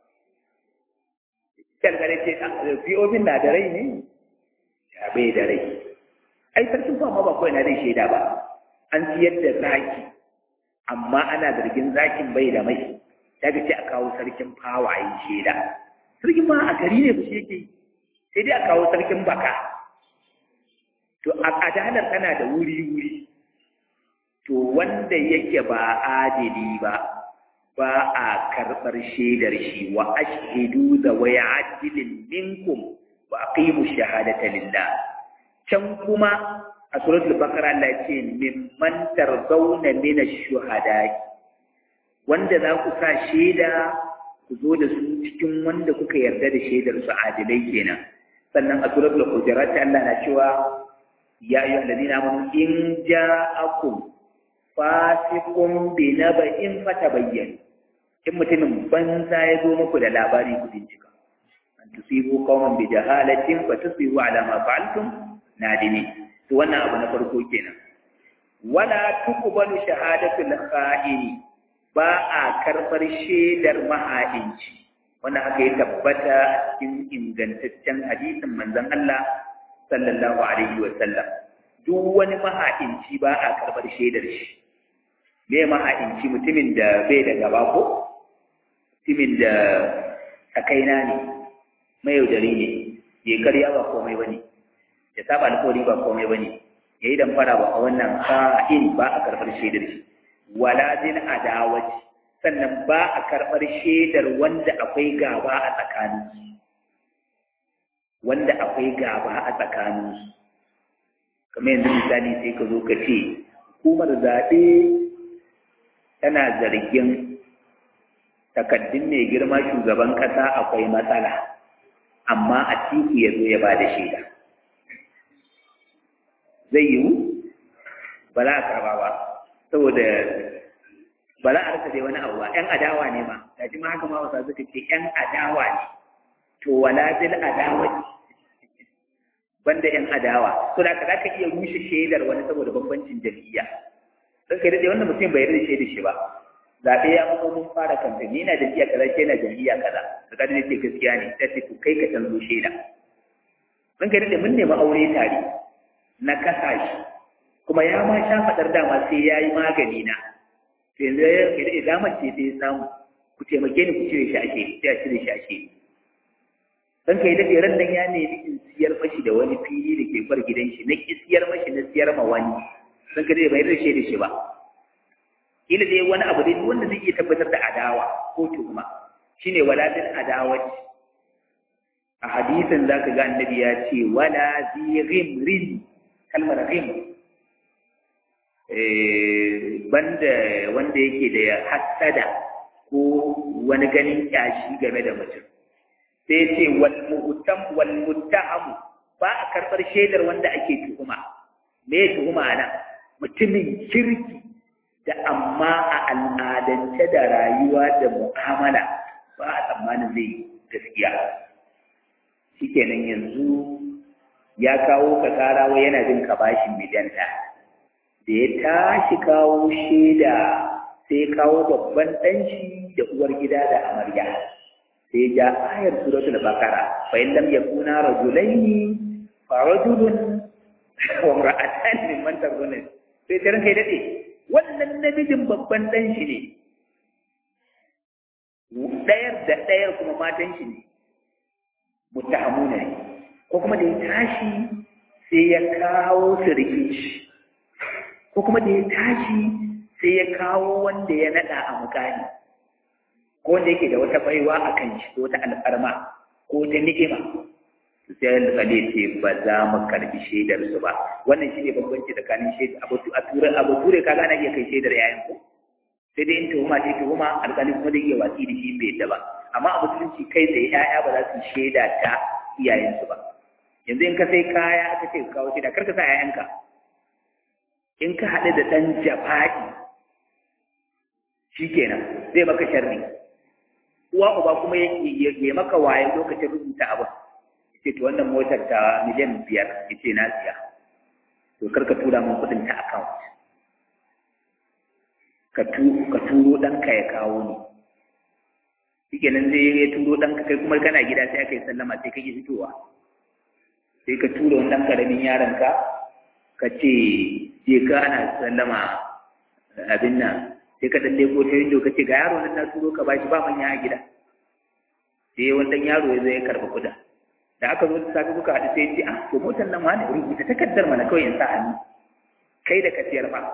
kalgare ce POV na da rai ne ya bai da rai ai sarkin fawa ma ba kawai na zai shaida ba an siyar da zaki amma ana zargin zakin bai da mai ya ce a kawo sarkin fawa yi shaida sarkin ma a gari ne ba shi yake sai dai a kawo sarkin baka to a adalar tana da wuri-wuri to wanda yake ba adili ba ba a karɓar shaidar shi wa ashhidu da waya adilin minkum wa aqimu shahadata lillah can kuma a suratul baqara Allah ya ce mimman tarzawna min ash-shuhada wanda za ku sa shaida ku zo da su cikin wanda kuka yarda da shaidar su adilai kenan sannan a suratul hujurat Allah na cewa ya ayyuhal ladina amanu in ja'akum fasiqun bi naba'in fatabayyan in mutumin banza ya zo muku da labari ku bincika an tusibu qauman bi jahalatin fa tusbihu ala ma fa'altum nadimin to wannan abu na farko kenan wala tuqbalu shahadatul kha'ini ba a karɓar shaidar maha'inci wannan haka ya tabbata cikin ingantaccen hadisin manzon Allah sallallahu alaihi wa sallam duk wani maha'inci ba a karɓar shaidar shi me maha'inci mutumin da bai da gaba ko mutumin da takaina ne mayaudari ne ya karya ba komai bane ya saba alƙawari ba komai bane yayi damfara ba a wannan ka'in ba a karɓar shaidar shi wala zin adawaci sannan ba a karɓar shaidar wanda akwai gaba a tsakaninsu wanda akwai gaba a tsakaninsu kamar yanzu misali sai ka zo ka ce hukumar zaɓe tana zargin takaddun mai girma shugaban ƙasa akwai matsala amma a tiku ya zo ya ba da shaida zai yiwu ba za a karɓa ba saboda ba za a rasa dai wani abu ba ƴan adawa ne ma da ji ma haka ma wasa suka ce ƴan adawa ne to wala bil adawa banda ƴan adawa to da za ka iya rushe shaidar wani saboda bambancin jam'iyya don kai daɗe wannan mutum bai yarda da shaidar shi ba zaɓe ya mutu mun fara kamfen ni na jam'iyya kaza ke na jam'iyya kaza da kada ne ce gaskiya ne sai ce to kai ka canzo shaida don kai daɗe mun nemi aure tare na kasa shi kuma ya ma sha faɗar dama sai ya yi magani na yanzu ya yi da damar ce sai ya samu ku taimake ni ku cire shi ake sai a cire shi ake dan kai dade ran nan ya nemi in siyar mashi da wani fili da ke bar gidan shi na ki siyar mashi na siyar ma wani dan kai dai bai rashe da shi ba kila dai wani abu dai wanda zai iya tabbatar da adawa ko tuhuma shine walatin adawati a hadisin zaka ga annabi ya ce wala zi ghimrin kalmar ghim banda wanda yake da hassada ko wani ganin kyashi game da mutum sai ce wal mu'tam wal muttahamu ba a karbar shaidar wanda ake tuhuma me tuhuma nan mutumin kirki da amma a al'adance da rayuwa da mu'amala ba a tsammanin zai gaskiya shikenan yanzu ya kawo ka kara wai yana jin ka bashin miliyan ɗaya da ya tashi kawo shaida sai kawo babban ɗanshi da uwar gida da amarya sai ja ayar suratul bakara fa in lam yakuna rajulaini fa rajulun wa imra'atan mimman tarduna sai ta ranka dade wannan namijin babban ɗanshi ne ɗayar da ɗayar kuma matan shi ne mutahamuna ne ko kuma da ya tashi sai ya kawo sirkin shi ko kuma da ya tashi sai ya kawo wanda ya naɗa a mukami ko wanda yake da wata baiwa a kan shi ko ta alfarma ko ta ni'ima sai alƙali ce ba za mu karbi shaidar su ba wannan shi ne bambanci tsakanin shaidar abu a ture abu ture kaga ana iya kai shaidar yayin ku sai dai in tuhuma ce tuhuma alƙali kuma zai iya watsi da shi bai yadda ba amma a musulunci kai tsaye ƴaƴa ba za su shaida ta iyayensu ba yanzu in ka sai kaya aka ce ka kawo shaida kar ka sa ƴaƴanka in ka haɗu da ɗan jafa'i shikenan zai maka sharri uwa uba kuma ya maka waye lokacin rubuta abin ce to wannan motar ta miliyan biyar ya ce na siya to kar ka tura min kuɗin ta account ka turo ɗanka ya kawo ni shike nan zai ya turo ɗanka kai kuma kana gida sai aka yi sallama sai ka ƙi fitowa sai ka tura wani ɗan ƙaramin yaronka ka ce je ka ana sallama abin nan sai ka dalle ko ta windo ka ce ga yaro nan na turo ka bashi ba manya a gida sai wani ɗan yaro ya zo ya karɓi kuɗin da aka zo da safe kuka haɗu sai ce ah to motar nan wani rubuta takardar mana kawai in sa hannu kai da ka siyar ba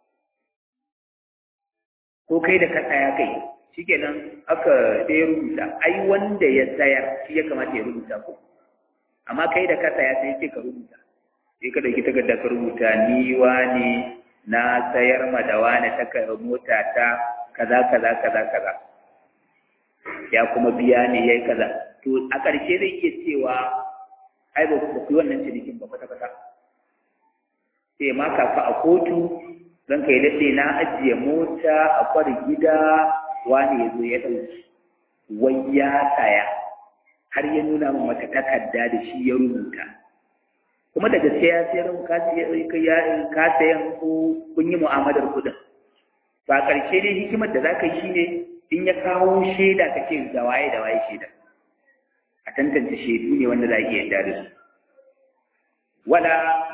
ko kai da ka tsaya kai shikenan aka sai ya rubuta ai wanda ya tsayar shi ya kamata ya rubuta ko amma kai da ka tsaya sai ce ka rubuta sai ka dauki takarda ka rubuta ni wani na sayar ma da wani ta mota ta kaza kaza kaza kaza ya kuma biya ne yayi kaza to a ƙarshe zai iya cewa ai ba ku yi wannan cinikin ba kwata kwata sai ma kafa a kotu zan kai daɗe na ajiye mota a kwar gida wani ya zo ya ɗauki wai ya saya har ya nuna min wata takarda da shi ya rubuta kuma da gaske ya sayar ka sayan ko kun yi mu'amalar kuɗin ba ƙarshe dai hikimar da za ka yi shine in ya kawo shaida ka ce da waye da waye shaida a tantance shaidu ne wanda za a iya yarda da su wala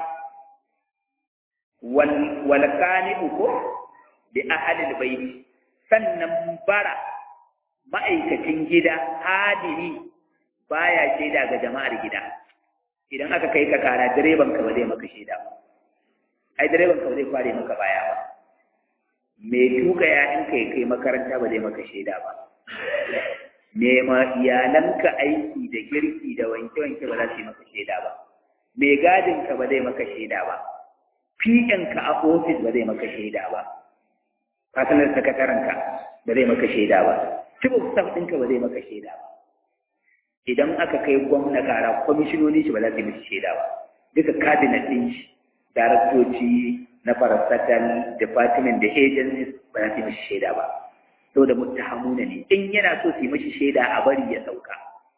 wal qani'u ko bi ahlil bayt sannan bara ma'aikacin gida hadiri baya shaida ga jama'ar gida idan aka kai ka kara direban ka ba zai maka shaida ba ai direban ka ba zai kware maka baya ba me tuka ya in kai kai makaranta ba zai maka shaida ba me ma iyalanka aiki da girki da wanke wanke ba za su yi maka shaida ba me gadin ka ba zai maka shaida ba ka a ofis ba zai maka shaida ba fasanar sakatarenka ba zai maka shaida ba cibin staff ɗinka ba zai maka shaida ba idan aka kai gwamna kara kwamishinoni shi ba za su yi maka shaida ba duka cabinet ɗin shi daraktoci na parastatal department da agencies ba za su yi mashi shaida ba saboda muttahamuna ne in yana so su yi mashi shaida a bari ya sauka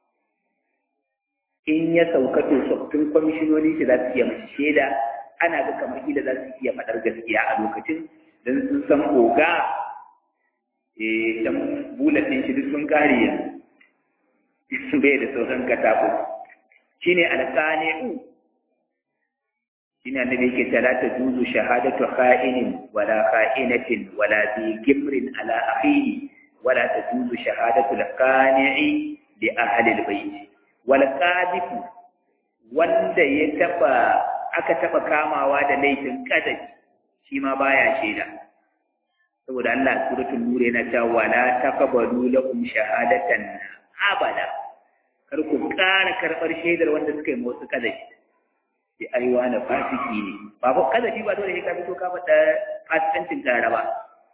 in ya sauka to tsoffin kwamishinoni shi za su iya mashi shaida ana ga kamar kila za su iya faɗar gaskiya a lokacin don sun san oga eh dan bulatin shi duk sun kare yanzu bai da sauran katako shine alqani'u shine annabi yake ta la tajuzu shahadatu kha'inin wala kha'inatin wala bi gimrin ala akhihi wala tajuzu shahadatu al-qani'i li ahli al-bayt wal qadifu wanda ya taba aka taba kamawa da laifin kadabi shi ma baya shaida saboda Allah suratul nur yana cewa wala taqbalu lakum shahadatan abada kar ku ƙara karɓar shaidar wanda suka yi wasu kadabi sai ai wani fasiki ne ba ko kadabi ba dole sai ka fito ka faɗa fasikancin ƙara ba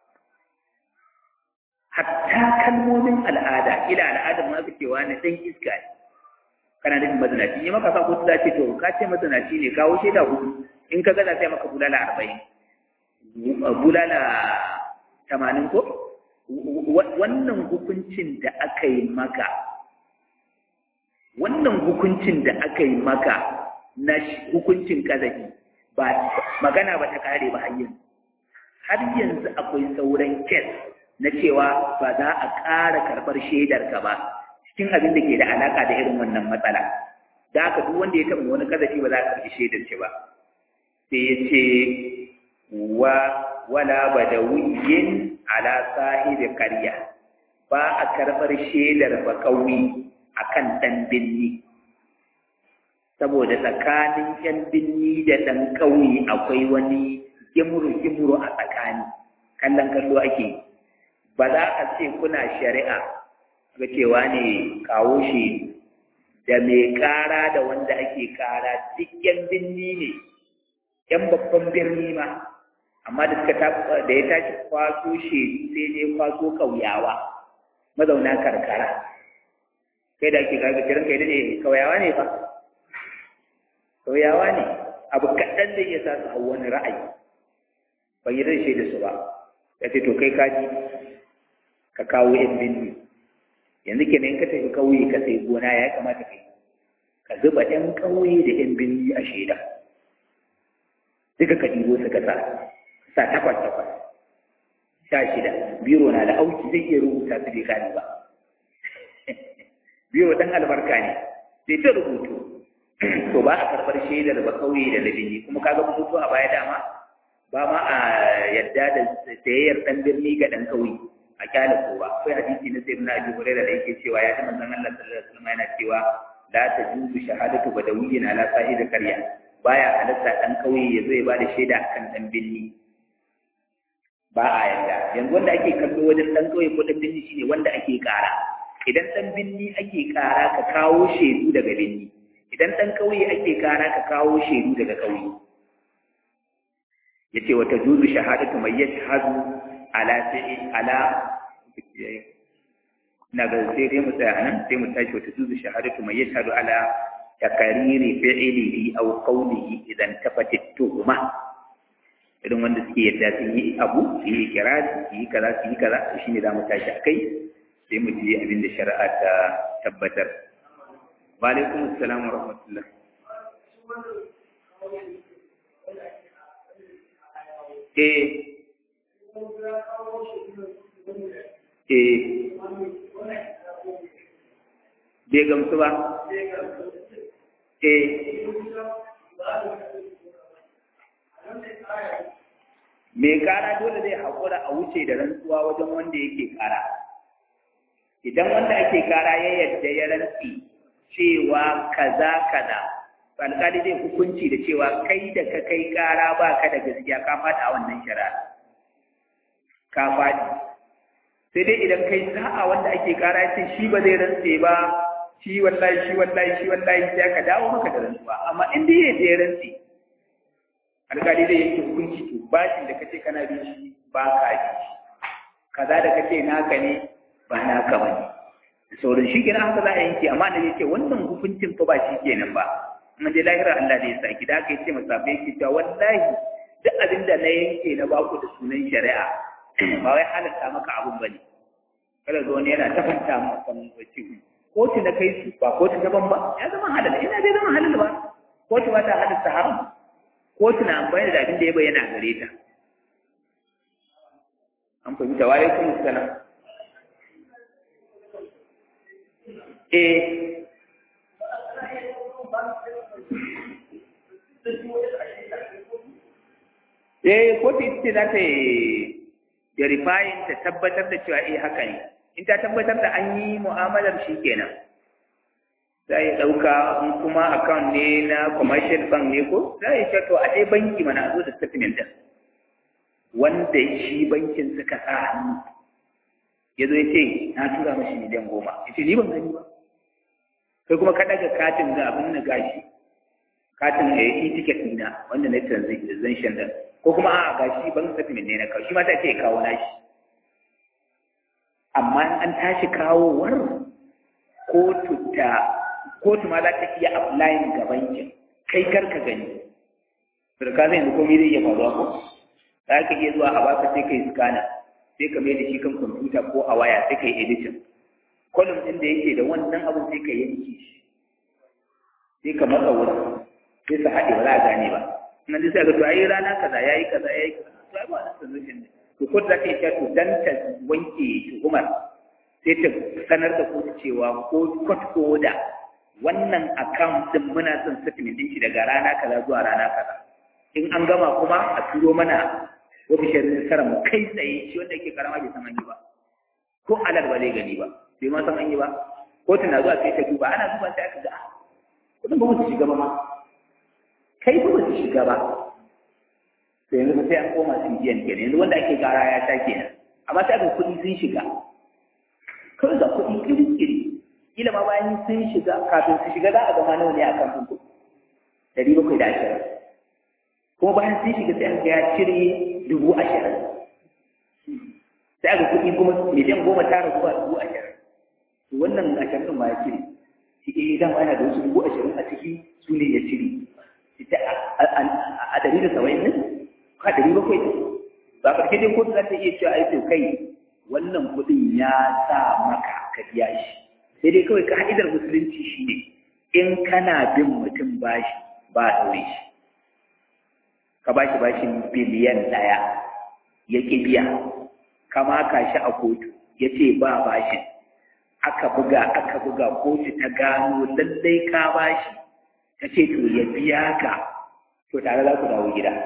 hatta kalmomin al'ada ila al'adar ma suke wani ɗan iska ne kana nufin mazinaci ne maka sa ko ta ce to ka ce mazinaci ne kawo shaida hudu in ka gaza sai maka bulala arba'in bulala tamanin ko wannan hukuncin da aka yi maka wannan hukuncin da aka yi maka na hukuncin kazafi ba magana ba ta kare ba har yanzu har yanzu akwai sauran kes na cewa ba za a ƙara karɓar shaidarka ba cikin abin da ke da alaƙa da irin wannan matsala da haka duk wanda ya taɓa wani kazafi ba za a karɓi shaidar shi ba sai ya ce wa wala badawiyin ala sahibi qarya ba a karɓar shaidar ba kauye akan ɗan binni saboda tsakanin ‘yan binni da ɗan ƙauye akwai wani gimuru-gimuru a tsakani kallon kallo ake ba za a ce kuna shari'a ga cewa ne kawo shi da mai ƙara da wanda ake ƙara duk yan binni ne yan babban birni ma amma da suka da ya tashi kwaso shedu sai dai kwaso kauyawa mazauna karkara kai da ake kaga kiran kai ne kauyawa ne fa kauyawa ne abu kaɗan da iya sa su hau wani ra'ayi ban yi rashe da su ba ya ce to kai kaji ka kawo yan binni yanzu kenan in ka tafi ƙauye ka sai gona ya kamata kai ka zuba ɗan ƙauye da yan binni a shaida duka ka ɗibo su ka sa sa takwas takwas sha shida biro na da auki zai iya rubuta su bai gane ba biro ɗan albarka ne sai ta rubutu to ba a karɓar shaidar ba ƙauye da labini kuma kaga rubutu a baya dama ba ma a yadda da sayayyar ɗan birni ga ɗan ƙauye a kyale ko ba akwai hadisi na sayyidina Abi Hurairah da yake cewa ya ji manzon Allah sallallahu alaihi wasallam yana cewa la tajuzu shahadatu badawiyyin ala sahib qarya baya halatta dan kauye ya zo ya bada shaida akan dan binni ba a yadda yanzu wanda ake kallo wajen dan kauye ko dan binni shine wanda ake kara idan dan binni ake kara ka kawo shaidu daga binni idan dan kauye ake kara ka kawo shaidu daga kauye yace wa tajuzu shahadatu may yashhadu ala sai ala na ga sai dai mu tsaya nan sai mu tashi wata zuzu shahadatu mai yashhadu ala takariri fi'lihi aw qawlihi idan tafatit tuhuma idan wanda suke yadda sun yi abu su yi kirari su yi kaza su yi kaza shi ne za mu tashi a kai sai mu ji abin da shari'a ta tabbatar wa alaikum assalam wa rahmatullah eh eh bai gamsu ba eh mai kara dole zai haƙura a wuce da rantsuwa wajen wanda yake kara idan wanda ake kara ya yadda ya rantsi cewa kaza kaza alƙali zai hukunci da cewa kai da ka kai kara ba ka da gaskiya ka fata a wannan shari'a ka faɗi sai dai idan kai sa'a wanda ake kara ya ce shi ba zai rantse ba shi wallahi shi wallahi shi wallahi sai ka dawo maka da rantsuwa amma in dai ya je rantse alƙali zai yanke hukunci to bashin da kace kana bin shi ba ka bi shi kaza da kace naka ne ba naka bane da sauran shi kenan haka za a yanke amma da yake wannan hukuncin fa ba shi kenan ba amma dai lahira Allah da ya sa ki da aka yace masabai ki ta wallahi duk abin da na yanke na baku da sunan shari'a ba wai halatta maka abun bane kada zo ne yana tafanta maka wace kotu na kai su ba kotu daban ba ya zama halal ina bai zama halal ba kotu ba ta halatta haram kotu na amfani da abin da ya bayyana gare ta an fahimta wa alaikum salam eh eh kotu ita ce za ta yi verifying ta tabbatar da cewa eh haka ne in ta tabbatar da an yi mu'amalar shi kenan za a ɗauka in kuma account ne na commercial bank ne ko za a yi to a ɗaya banki mana zo da statement din wanda shi bankin suka sa hannu ya zo ya ce na tura mashi miliyan goma ya ce ni ban gani ba kai kuma ka ɗaga katin ga abin na gashi katin a yi ticket ɗina wanda na transaction din ko kuma a gashi bank statement ne na kawo shi ma ta ce kawo nashi amma an tashi kawowar kotu ta kotu ma za ta iya applying ga bankin kai kar ka gani surka zai yanzu komai zai iya faruwa ko za ka iya zuwa a baka sai kai scanner sai ka mai da shi kan kwamfuta ko a waya sai ka yi editing kolum ɗin da yake da wannan abin sai ka yanke shi sai ka matsa wurin sai su haɗe ba za a gane ba nan dai sai ga to ayi rana kaza yayi kaza yayi kaza to ai ba wannan solution ne to ko za ta yi to dan ta wanke tuhumar sai ta sanar da kotu cewa ko court order wannan account din muna son settlement din shi daga rana kaza zuwa rana kaza in an gama kuma a turo mana ofishin sarar mu kai tsaye shi wanda yake karama bai san an yi ba ko alal ba zai gani ba bai ma san an yi ba kotu na zuwa sai ta duba ana duba sai aka ga kudin ba su shiga ba ma kai ba su shiga ba sai yanzu yanzu sai an koma su biyan kenan yanzu wanda ake gara ya sha kenan amma sai aka kuɗi sun shiga kawai ga kuɗi kiri-kiri kila ma bayan sun shiga kafin su shiga za a gama nawa ne a kan kuɗi ɗari bakwai da ashirin kuma bayan sun shiga sai aka ya cire dubu ashirin sai aka kuɗi kuma miliyan goma tara zuwa dubu ashirin to wannan ashirin ma ya cire shi eh dama yana da wasu dubu ashirin a ciki su ne ya cire ita a ɗari da saba'in ne ka ɗari bakwai ne ba ƙarshe dai kotu za ta iya cewa ai to kai wannan kuɗin ya sa maka ka biya shi sai dai kawai ka'idar musulunci shine in kana bin mutum bashi ba a ɗaure shi ka bashi bashin biliyan ɗaya ya ƙi biya ka maka shi a kotu ya ce ba bashin aka buga aka buga kotu ta gano lallai ka bashi ta ce to ya biya ka to tare za ku dawo gida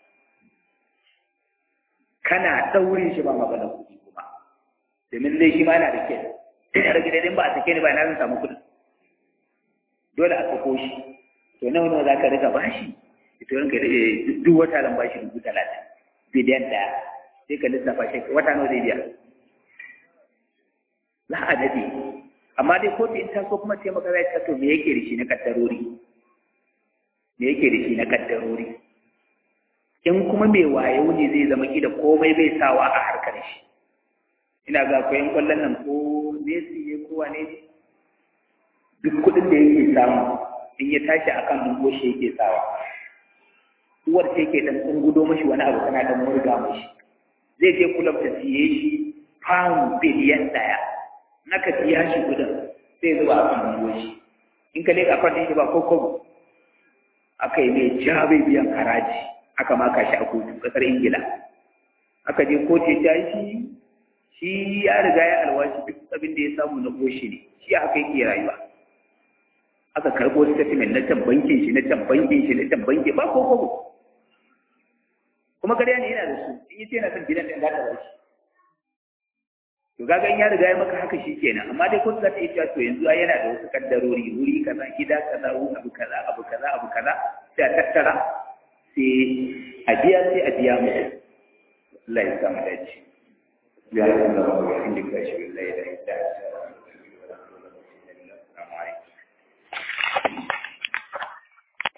kana ɗaurin shi ba magana kuɗi kuma domin dai shi ma yana da kyau sai ya rage daidai ba a sake ni ba na zan samu kuɗi dole a sako shi to nawa nawa za ka riga bashi ito ranka duk wata zan bashi dubu talatin bidiyan ɗaya sai ka lissafa shi wata nawa zai biya za a daɗe amma dai kotu in ta so kuma sai maka zai to me yake da shi na kaddarori me yake da shi na kaddarori in kuma mai wayo ne zai zama kila komai bai sawa a harkar shi ina ga akwai kwallon nan ko Messi ne ko wane ne duk kuɗin da yake samu in ya tashi akan dubo shi yake sawa uwar ce ke dan tsungudo mashi wani abu tana dan murga mashi zai je kulab ta siye shi pound biliyan ɗaya naka siya shi gudun sai zuba a kan dubo shi in ka leka kwan shi ba ko kobo aka yi mai ja bai biyan haraji aka maka shi a kotu kasar ingila aka je kotu ta shi shi ya riga ya alwashi duk abin da ya samu na goshi ne shi haka yake rayuwa aka karɓo statement na can bankin shi na can bankin shi na can bankin ba ko kobo kuma kariya ne yana da su in yi ce yana son gidan da za ta bashi to kaga in ya riga ya maka haka shi kenan amma dai kotu za ta iya cewa to yanzu yana da wasu kaddarori wuri kaza gida kaza abu kaza abu kaza abu kaza sai a tattara sai a biya sai a biya mu Allah ya samu dace ya yi da wa inda